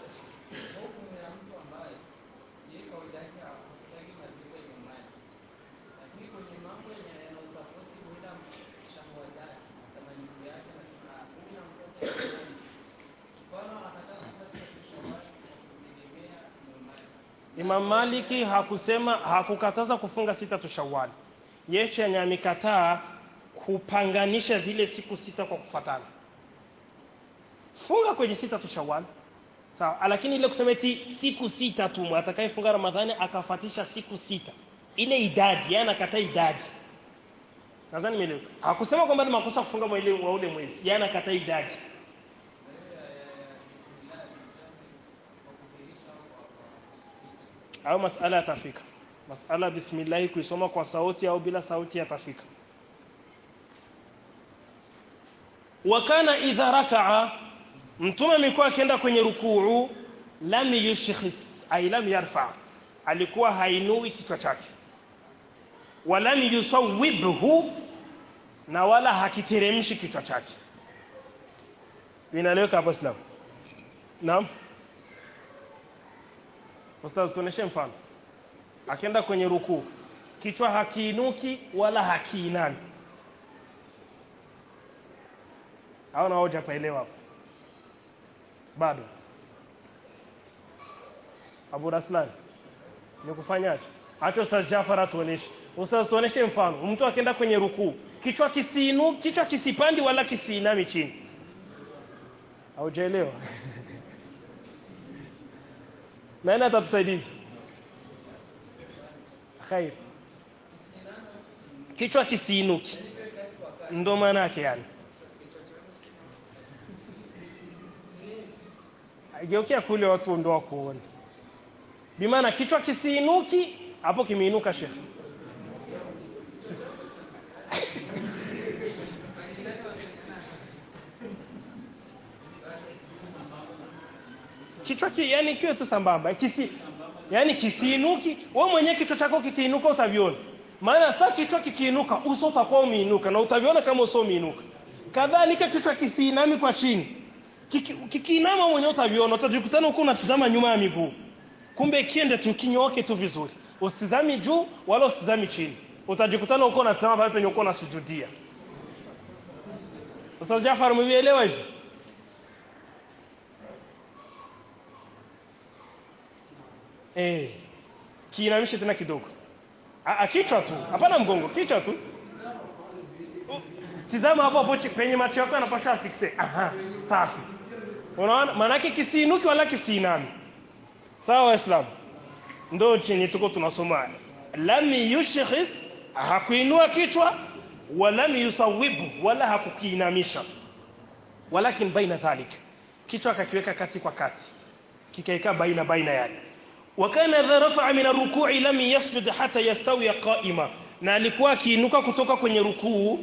Imam Maliki hakusema hakukataza kufunga sita tu Shawwal. Yeye chenye amekataa kupanganisha zile siku sita kwa kufatana. Funga kwenye sita tu Shawwal. Sawa, lakini ile kusema eti siku sita tu atakayefunga Ramadhani akafatisha siku sita. Ile idadi, yeye anakataa idadi. Nadhani nimeelewa. Hakusema kwamba ni makosa kufunga mwezi wa ule mwezi. Yeye anakataa idadi. au masala yatafika masala bismillah kuisoma kwa sauti au bila sauti yatafika wakana idha rakaa mtume amekuwa akienda kwenye rukuu lam yushkhis ay lam yarfa alikuwa hainui kichwa chake walam yusawwibhu na wala hakiteremshi kichwa chake inaeleweka hapo islam naam Ustaz tuoneshe mfano. Akienda kwenye rukuu, kichwa hakiinuki wala hakiinami. Au na hoja paelewa hapo. Bado. Abu Raslan. Ni kufanyaje? Acha Ustaz Jafar atuoneshe. Ustaz tuoneshe mfano. Mtu akienda kwenye rukuu, kichwa kisiinu, kichwa kisipandi wala kisiinami chini. Haujaelewa? nani atatusaidia khair kichwa kisiinuki ndo maana yake yani geukia kule watu ndo wakuone bimaana kichwa kisiinuki hapo kimeinuka shekhe kichwa ki, yani kiwe tu sambamba kisi yani kisiinuki wewe mwenyewe kichwa chako kikiinuka utaviona maana sasa kichwa kikiinuka uso utakuwa umeinuka na utaviona kama uso umeinuka kadhalika kichwa kisiinami kwa chini Kiki- kikiinama mwenyewe utaviona utajikutana huko unatazama nyuma ya miguu kumbe kiende tu kinyoke tu vizuri usitizami juu wala usitizami chini utajikutana huko unatazama pale penye uko unasujudia Ustaz Jafar mwielewa hivi eh kiinamishe tena kidogo Ah, ah, kichwa tu hapana mgongo kichwa tu U- tizama hapo hapo chi- penye macho yako yanapasha afikse aha safi unaona maanake kisiinuki wala kisiinami sawa waislamu ndo chenye tuko tunasoma lam yushkhis hakuinua kichwa walam yusawibu wala hakukiinamisha walakin baina dhalik kichwa akakiweka kati kwa kati kikaika baina baina yake وكان إذا رفع من الركوع لم يسجد حتى يستوي قائما na alikuwa akiinuka kutoka kwenye rukuu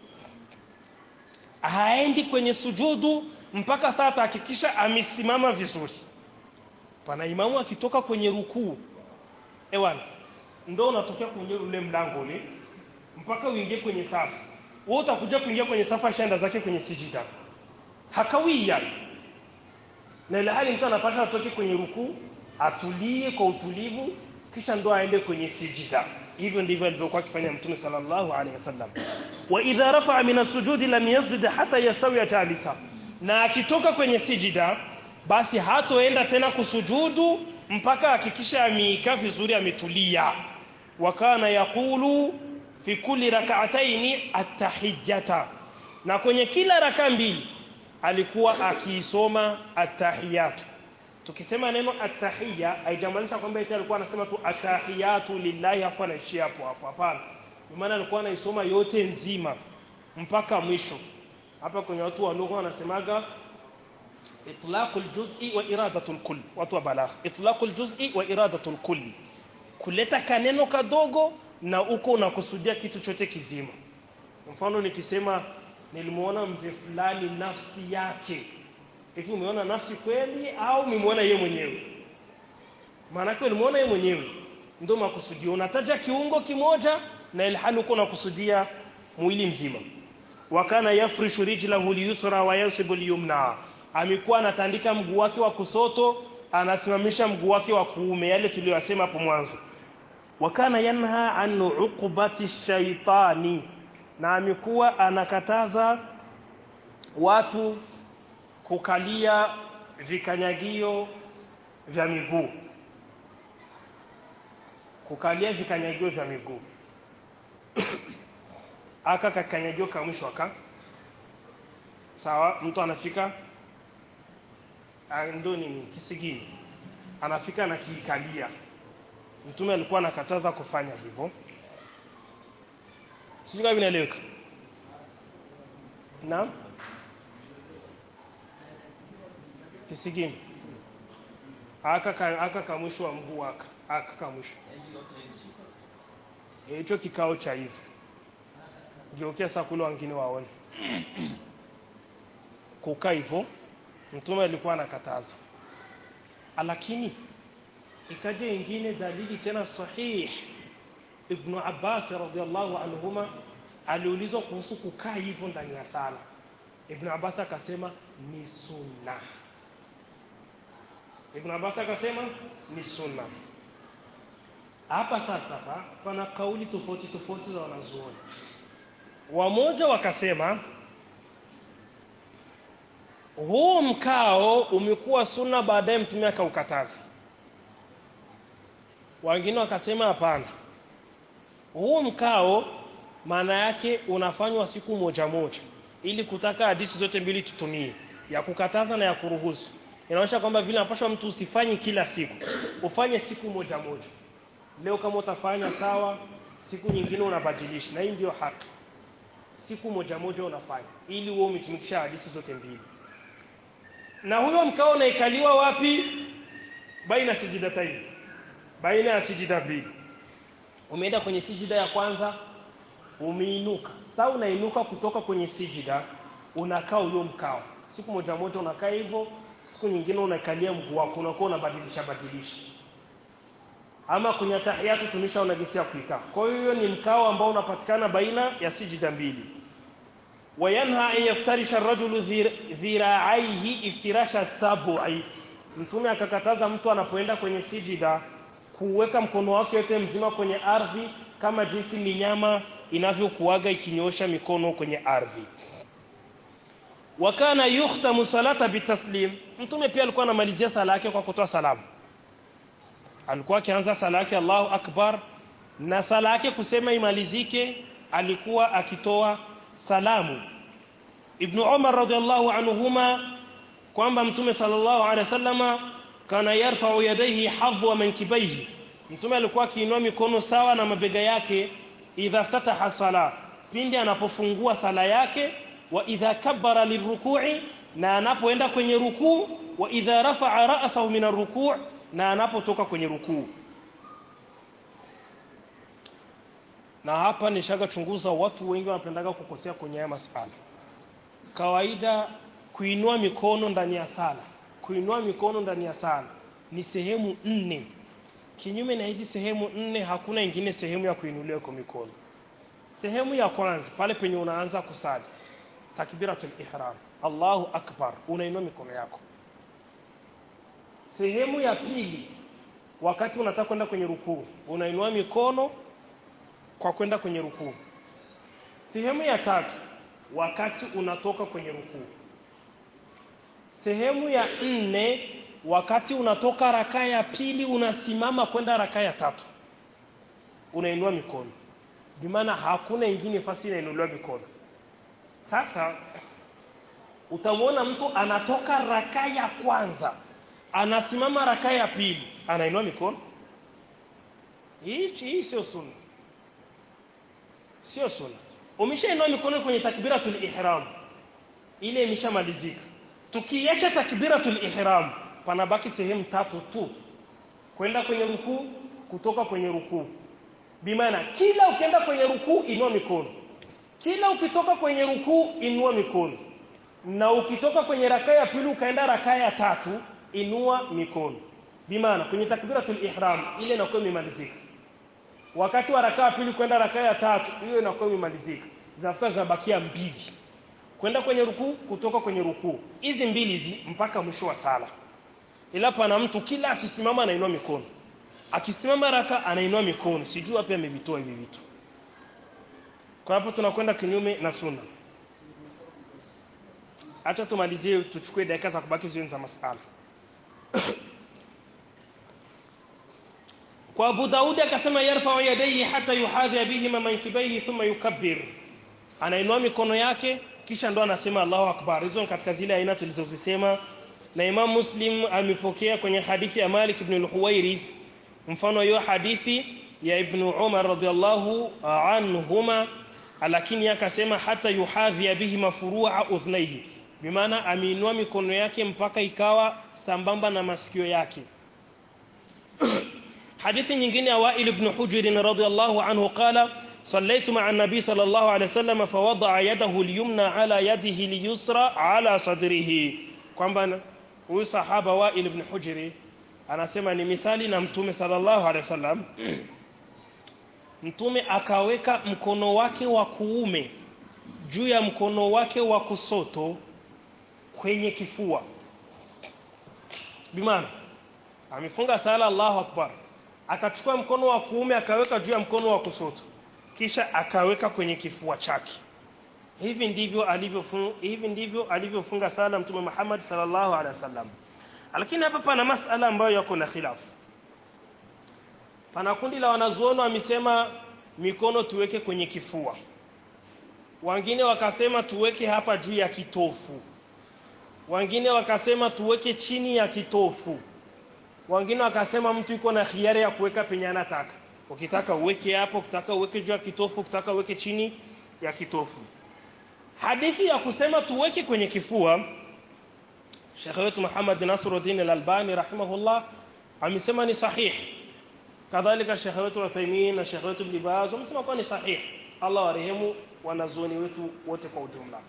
haendi kwenye sujudu mpaka saa atahakikisha amesimama vizuri pana imamu akitoka kwenye rukuu ewana ndo unatokea kwenye ule mlango ule mpaka uingie kwenye safu wewe utakuja kuingia kwenye safu ashaenda zake kwenye sijida hakawii yani na ile hali mtu anapaswa atoke kwenye rukuu atulie kwa utulivu kisha ndo aende kwenye sijida hivyo ndivyo alivyokuwa akifanya mtume sallallahu alaihi wasallam wa idha rafa'a min as-sujudi lam yasjud hatta yastawi jalisa na akitoka kwenye sijida basi hatoenda tena kusujudu mpaka hakikisha ameikaa vizuri ametulia wa kana yaqulu fi kulli rak'ataini at-tahiyyata na kwenye kila raka mbili alikuwa akiisoma at-tahiyatu tukisema neno atahiyya haijamaanisha kwamba eti alikuwa anasema tu atahiyatu lillahi hapo anaishia hapo hapo hapana kwa maana alikuwa anaisoma yote nzima mpaka mwisho hapa kwenye watu wa lugha wanasemaga itlaqul juz'i wa iradatul kull watu wa balagha itlaqul juz'i wa iradatul kull kuleta kaneno kadogo na uko unakusudia kitu chote kizima mfano nikisema nilimuona mzee fulani nafsi yake hivi umeona nafsi kweli au umemuona yeye mwenyewe maana yake ulimuona yeye mwenyewe ndio makusudio unataja kiungo kimoja na ilhali uko unakusudia mwili mzima wakana yafrishu rijlahu liyusra wa yansibu liyumna amekuwa anatandika mguu wake wa kusoto anasimamisha mguu wake wa kuume yale tuliyosema hapo mwanzo wakana yanha an uqubati shaitani na amekuwa anakataza watu kukalia vikanyagio vya miguu kukalia vikanyagio vya miguu aka kakanyagio ka mwisho aka sawa mtu anafika ah, ndo nini kisigini anafika anakiikalia mtume alikuwa anakataza kufanya hivyo sijui kama vinaeleweka naam kisigini aka ka- aka kamwisho wa mguu aka aka kamwisho Eh, hicho kikao cha hivi geukia saa kule wengine waone kukaa hivyo mtume alikuwa anakataza lakini ikaja ingine dalili tena sahih ibn Abbas radhiallahu anhuma aliulizwa kuhusu kukaa hivyo ndani ya sala ibn Abbas akasema ni sunna Ibn Abbas akasema ni sunna. Hapa sasa hapa pana kauli tofauti tofauti za wanazuoni. Wamoja wakasema huu mkao umekuwa sunna baadaye mtume akaukataza. Wengine wakasema hapana. Huu mkao maana yake unafanywa siku moja moja ili kutaka hadithi zote mbili tutumie ya kukataza na ya kuruhusu inaonyesha kwamba vile napashwa mtu usifanye kila siku ufanye siku moja moja leo kama utafanya sawa siku nyingine unabadilisha na hii ndio haki siku moja moja unafanya ili uwe umetumikisha hadithi zote mbili na huyo mkao unaikaliwa wapi baina sijidataini baina ya sijida mbili umeenda kwenye sijida ya kwanza umeinuka sasa unainuka kutoka kwenye sijida unakaa ulio mkao siku moja moja unakaa hivyo siku nyingine unakalia mguu wako unakuwa unabadilisha badilisha ama kwenye tahiyatu tunisha unagisia kuikaa kwa hiyo ni mkao ambao unapatikana baina ya sijida mbili wayanha an yaftarisha ar-rajulu dhira'aihi iftirasha sab'i mtume akakataza mtu anapoenda kwenye sijida kuweka mkono wake yote mzima kwenye ardhi kama jinsi minyama inavyokuaga ikinyosha mikono kwenye ardhi wakana yukhtamu salata bitaslim mtume pia alikuwa anamalizia sala yake kwa kutoa salamu alikuwa akianza sala yake Allahu akbar na sala yake kusema imalizike alikuwa akitoa salamu Ibn Umar radhiallahu anhuma kwamba mtume sallallahu alaihi wasallama kana yarfa'u yadayhi hadwa mankibaihi mtume alikuwa akiinua mikono sawa na mabega yake idha ftataha sala pindi anapofungua sala yake wa idha kabbara lirruku'i na anapoenda kwenye rukuu wa idha rafa'a ra'sahu min arruku' na anapotoka kwenye rukuu na hapa nishaga chunguza watu wengi wanapendaga kukosea kwenye haya masala kawaida kuinua mikono ndani ya sala kuinua mikono ndani ya sala ni sehemu nne kinyume na hizi sehemu nne hakuna ingine sehemu ya kuinulia kwa mikono sehemu ya kwanza pale penye unaanza kusali takbiratul ihram Allahu akbar unainua mikono yako sehemu ya pili wakati unataka kwenda kwenye rukuu unainua mikono kwa kwenda kwenye rukuu sehemu ya tatu wakati unatoka kwenye rukuu sehemu ya nne wakati unatoka rakaa ya pili unasimama kwenda rakaa ya tatu unainua mikono bimaana hakuna ingine fasi inainuliwa mikono sasa utamwona mtu anatoka rakaa ya kwanza anasimama rakaa ya pili anainua mikono hii hii sio sunna sio sunna umeshainua mikono kwenye takbiratul ihram ile imeshamalizika tukiacha takbiratul ihram panabaki sehemu tatu tu kwenda kwenye rukuu kutoka kwenye rukuu bimaana kila ukienda kwenye rukuu inua mikono kila ukitoka kwenye rukuu inua mikono na ukitoka kwenye rakaa ya pili ukaenda rakaa ya tatu inua mikono bimaana kwenye takbiratul ihram ile inakuwa imemalizika wakati wa rakaa pili kwenda rakaa ya tatu hiyo inakuwa imemalizika zinafuta zinabakia mbili kwenda kwenye rukuu kutoka kwenye rukuu hizi mbili hizi mpaka mwisho wa sala ila pana mtu kila akisimama anainua mikono akisimama raka anainua mikono sijui wapi amevitoa hivi vitu kwa hapo tunakwenda kinyume na sunna acha tumalizie tuchukue dakika za kubaki zioni za masala kwa Abu Daudi akasema yarfa'u yadayhi hata yuhadhi bihima mankibaihi thumma yukabbir anainua mikono yake kisha ndo anasema Allahu akbar hizo ni katika zile aina tulizozisema na Imam Muslim amepokea kwenye hadithi ya Malik ibn al-Huwairith mfano hiyo hadithi ya Ibn Umar radhiallahu anhuma lakini akasema hata yuhadhi bihi mafurua udhnaihi bimaana ameinua mikono yake mpaka ikawa sambamba na masikio yake hadithi nyingine ya Wa'il ibn Hujr radhiallahu anhu qala صليت مع النبي صلى الله عليه وسلم فوضع يده اليمنى على يده اليسرى على صدره kwamba huyu sahaba Wa'il ibn Hujr anasema ni misali na mtume sallallahu alaihi wasallam mtume akaweka mkono wake wa kuume juu ya mkono wake wa kusoto kwenye kifua bimaana amefunga sala Allahu akbar akachukua mkono wa kuume akaweka juu ya mkono wa kusoto kisha akaweka kwenye kifua chake hivi ndivyo alivyofunga hivi ndivyo alivyofunga sala mtume Muhammad sallallahu alaihi wasallam lakini hapa pana masala ambayo yako na khilafu pana kundi la wanazuoni wamesema mikono tuweke kwenye kifua wengine wakasema tuweke hapa juu ya kitofu wengine wakasema tuweke chini ya kitofu wengine wakasema mtu yuko na hiari ya kuweka penye anataka ukitaka uweke hapo ukitaka uweke juu ya kitofu ukitaka uweke chini ya kitofu hadithi ya kusema tuweke kwenye kifua Sheikh wetu Muhammad Nasruddin Al-Albani rahimahullah amesema ni sahihi kadhalika shekhe wetu Uthaymeen na shekhe wetu Ibn Baz wamesema kuwa ni sahihi Allah warehemu wanazuoni wetu wote kwa ujumla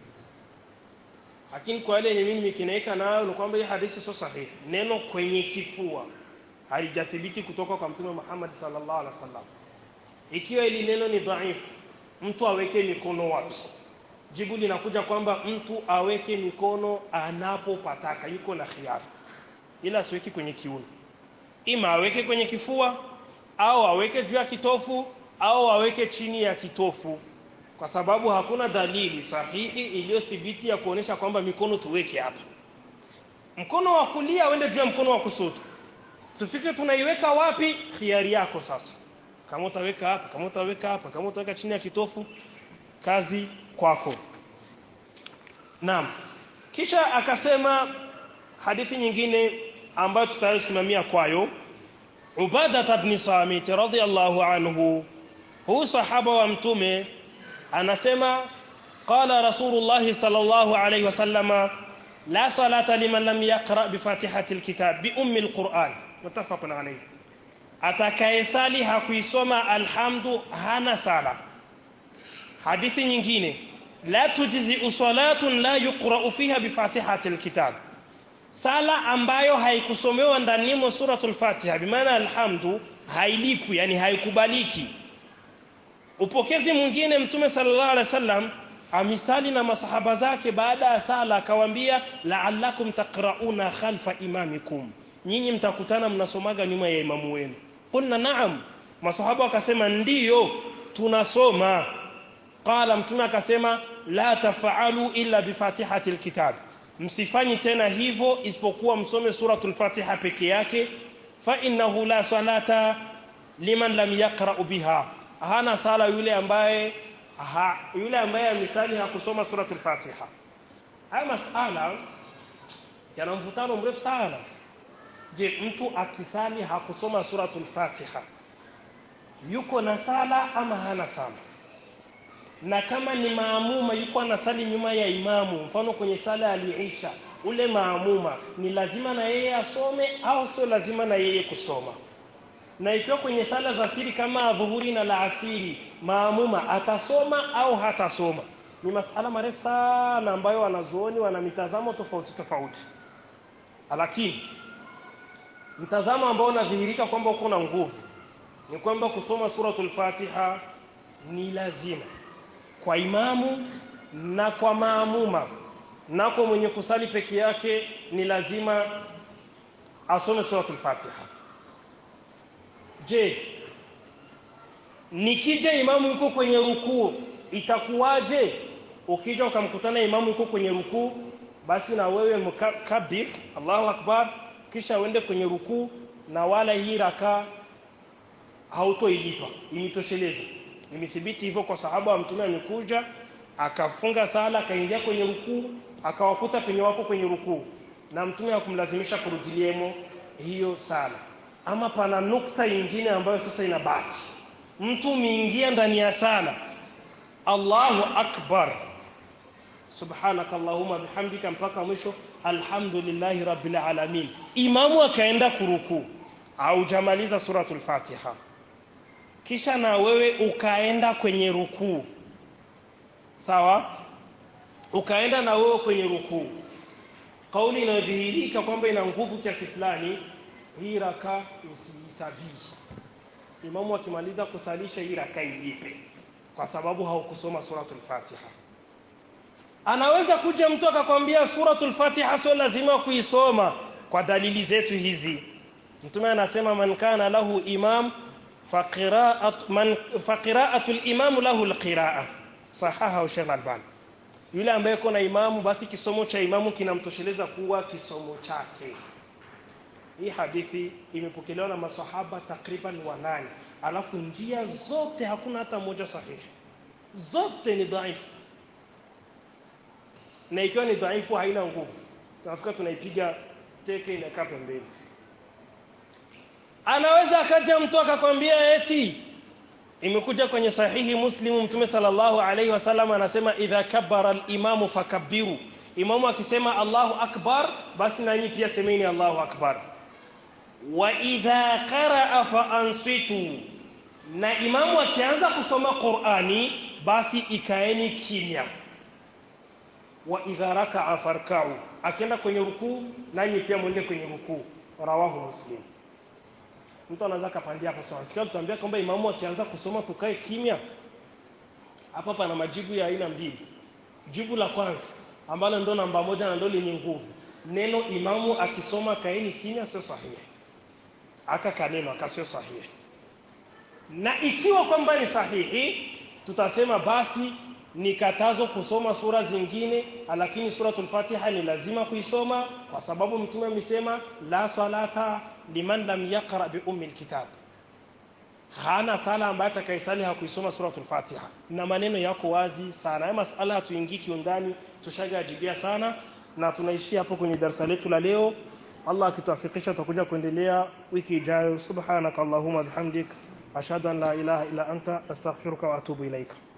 lakini kwa yale yenye mimi nikinaika nayo ni kwamba hii hadithi sio sahihi neno kwenye kifua halijathibiti kutoka kwa mtume Muhammad sallallahu alaihi wasallam ikiwa ili neno ni dhaifu mtu aweke mikono wapi jibu linakuja kwamba mtu aweke mikono anapopataka yuko na khiari ila asiweki kwenye kiuno ima aweke kwenye kifua au aweke juu ya kitofu au aweke chini ya kitofu kwa sababu hakuna dalili sahihi iliyothibiti ya kuonesha kwamba mikono tuweke hapa mkono wa kulia uende juu ya mkono wa kushoto tufike tunaiweka wapi khiari yako sasa kama utaweka hapa kama utaweka hapa kama utaweka chini ya kitofu kazi kwako naam kisha akasema hadithi nyingine ambayo tutayosimamia kwayo Ubada ibn Samit radhiyallahu anhu huu sahaba wa mtume anasema qala rasulullah sallallahu alayhi wasallama la salata liman lam yaqra bi fatihati alkitab bi ummi alquran muttafaqun alayhi atakayesali hakuisoma alhamdu hana sala hadithi nyingine la tujzi salatun la yuqra fiha bi fatihati alkitab sala ambayo haikusomewa ndani mwa suratul fatiha bimaana alhamdu hailipwi yani haikubaliki upokezi mwingine mtume sallallahu alaihi wasallam amisali na masahaba zake baada ya sala akawaambia la'allakum taqra'una khalfa imamikum nyinyi mtakutana mnasomaga nyuma ya imamu wenu qulna na'am masahaba wakasema ndiyo tunasoma qala mtume akasema la tafa'alu illa bi fatihati alkitab msifanyi tena hivyo isipokuwa msome suratul fatiha peke yake fa innahu la salata liman lam yaqra biha hana sala yule ambaye ha, yule ambaye misali hakusoma suratul fatiha haya masala yana mvutano mrefu sana je mtu akisali hakusoma suratul fatiha yuko na sala ama hana sala na kama ni maamuma yuko anasali nyuma ya imamu mfano kwenye sala ya liisha ule maamuma ni lazima na yeye asome au sio lazima na yeye kusoma na ikiwa kwenye sala za siri kama dhuhuri na laasiri maamuma atasoma au hatasoma ni masala marefu sana ambayo wanazuoni wana mitazamo tofauti tofauti lakini mtazamo ambao unadhihirika kwamba uko na nguvu ni kwamba kusoma suratul fatiha ni lazima kwa imamu na kwa maamuma na kwa mwenye kusali peke yake ni lazima asome suratul fatiha je nikija imamu yuko kwenye rukuu itakuwaje ukija ukamkutana imamu yuko kwenye rukuu basi na wewe mkabir Allahu akbar kisha uende kwenye rukuu na wala hii raka hautoilipa imitosheleza imethibiti hivyo kwa sahaba wa mtume amekuja akafunga sala akaingia kwenye rukuu akawakuta penye wako kwenye rukuu na mtume hakumlazimisha kurudiliemo hiyo sala ama pana nukta nyingine ambayo sasa inabaki mtu miingia ndani ya sala Allahu akbar subhanaka allahumma bihamdika mpaka mwisho alhamdulillahi rabbil alamin imamu akaenda kurukuu au jamaliza suratul fatiha kisha na wewe ukaenda kwenye rukuu sawa ukaenda na wewe kwenye rukuu kauli inayodhihirika kwamba ina nguvu kiasi fulani hii raka usiisabisha imamu akimaliza kusalisha hii raka ilipe kwa sababu haukusoma suratul fatiha anaweza kuja mtu akakwambia suratul fatiha sio lazima kuisoma kwa dalili zetu hizi mtume anasema man kana lahu imam faqira'at man faqira'atu al-imam lahu al-qira'a sahaha Sheikh Albani yule ambaye kuna imamu basi kisomo cha imamu kinamtosheleza kuwa kisomo chake hii hadithi imepokelewa na masahaba takriban wanane alafu njia zote hakuna hata moja sahihi zote ni dhaifu na ikiwa ni dhaifu haina nguvu tunafika tunaipiga teke inakaa pembeni anaweza akaja mtu akakwambia eti imekuja kwenye sahihi muslimu mtume sallallahu alaihi wasallam anasema idha kabbara al-imamu fakabbiru imamu akisema Allahu akbar basi nanyi pia semeni Allahu akbar wa idha qaraa fa ansitu na imamu akianza kusoma Qur'ani basi ikaeni kimya wa idha raka'a farka'u akienda kwenye rukuu nanyi pia mwende kwenye rukuu rawahu muslim mtu anaweza kapandia hapo sawa sikia tutambia kwamba imamu akianza kusoma tukae kimya hapa pana majibu ya aina mbili jibu la kwanza ambalo ndo namba moja na ndo lenye nguvu neno imamu akisoma kaeni kimya sio sahihi aka kaneno akasio sahihi na ikiwa kwamba ni sahihi tutasema basi ni katazo kusoma sura zingine lakini suratul Fatiha ni lazima kuisoma kwa sababu mtume amesema la salata liman lam yaqra bi ummi alkitab hana sala ambaye atakayesali hakuisoma suratul Fatiha na maneno yako wazi sana haya masala hatuingii kiundani tushajajibia sana na tunaishia hapo kwenye darasa letu la leo Allah akituafikisha tutakuja kuendelea wiki ijayo subhanakallahumma bihamdik ashhadu an la ilaha illa anta astaghfiruka wa atubu ilaika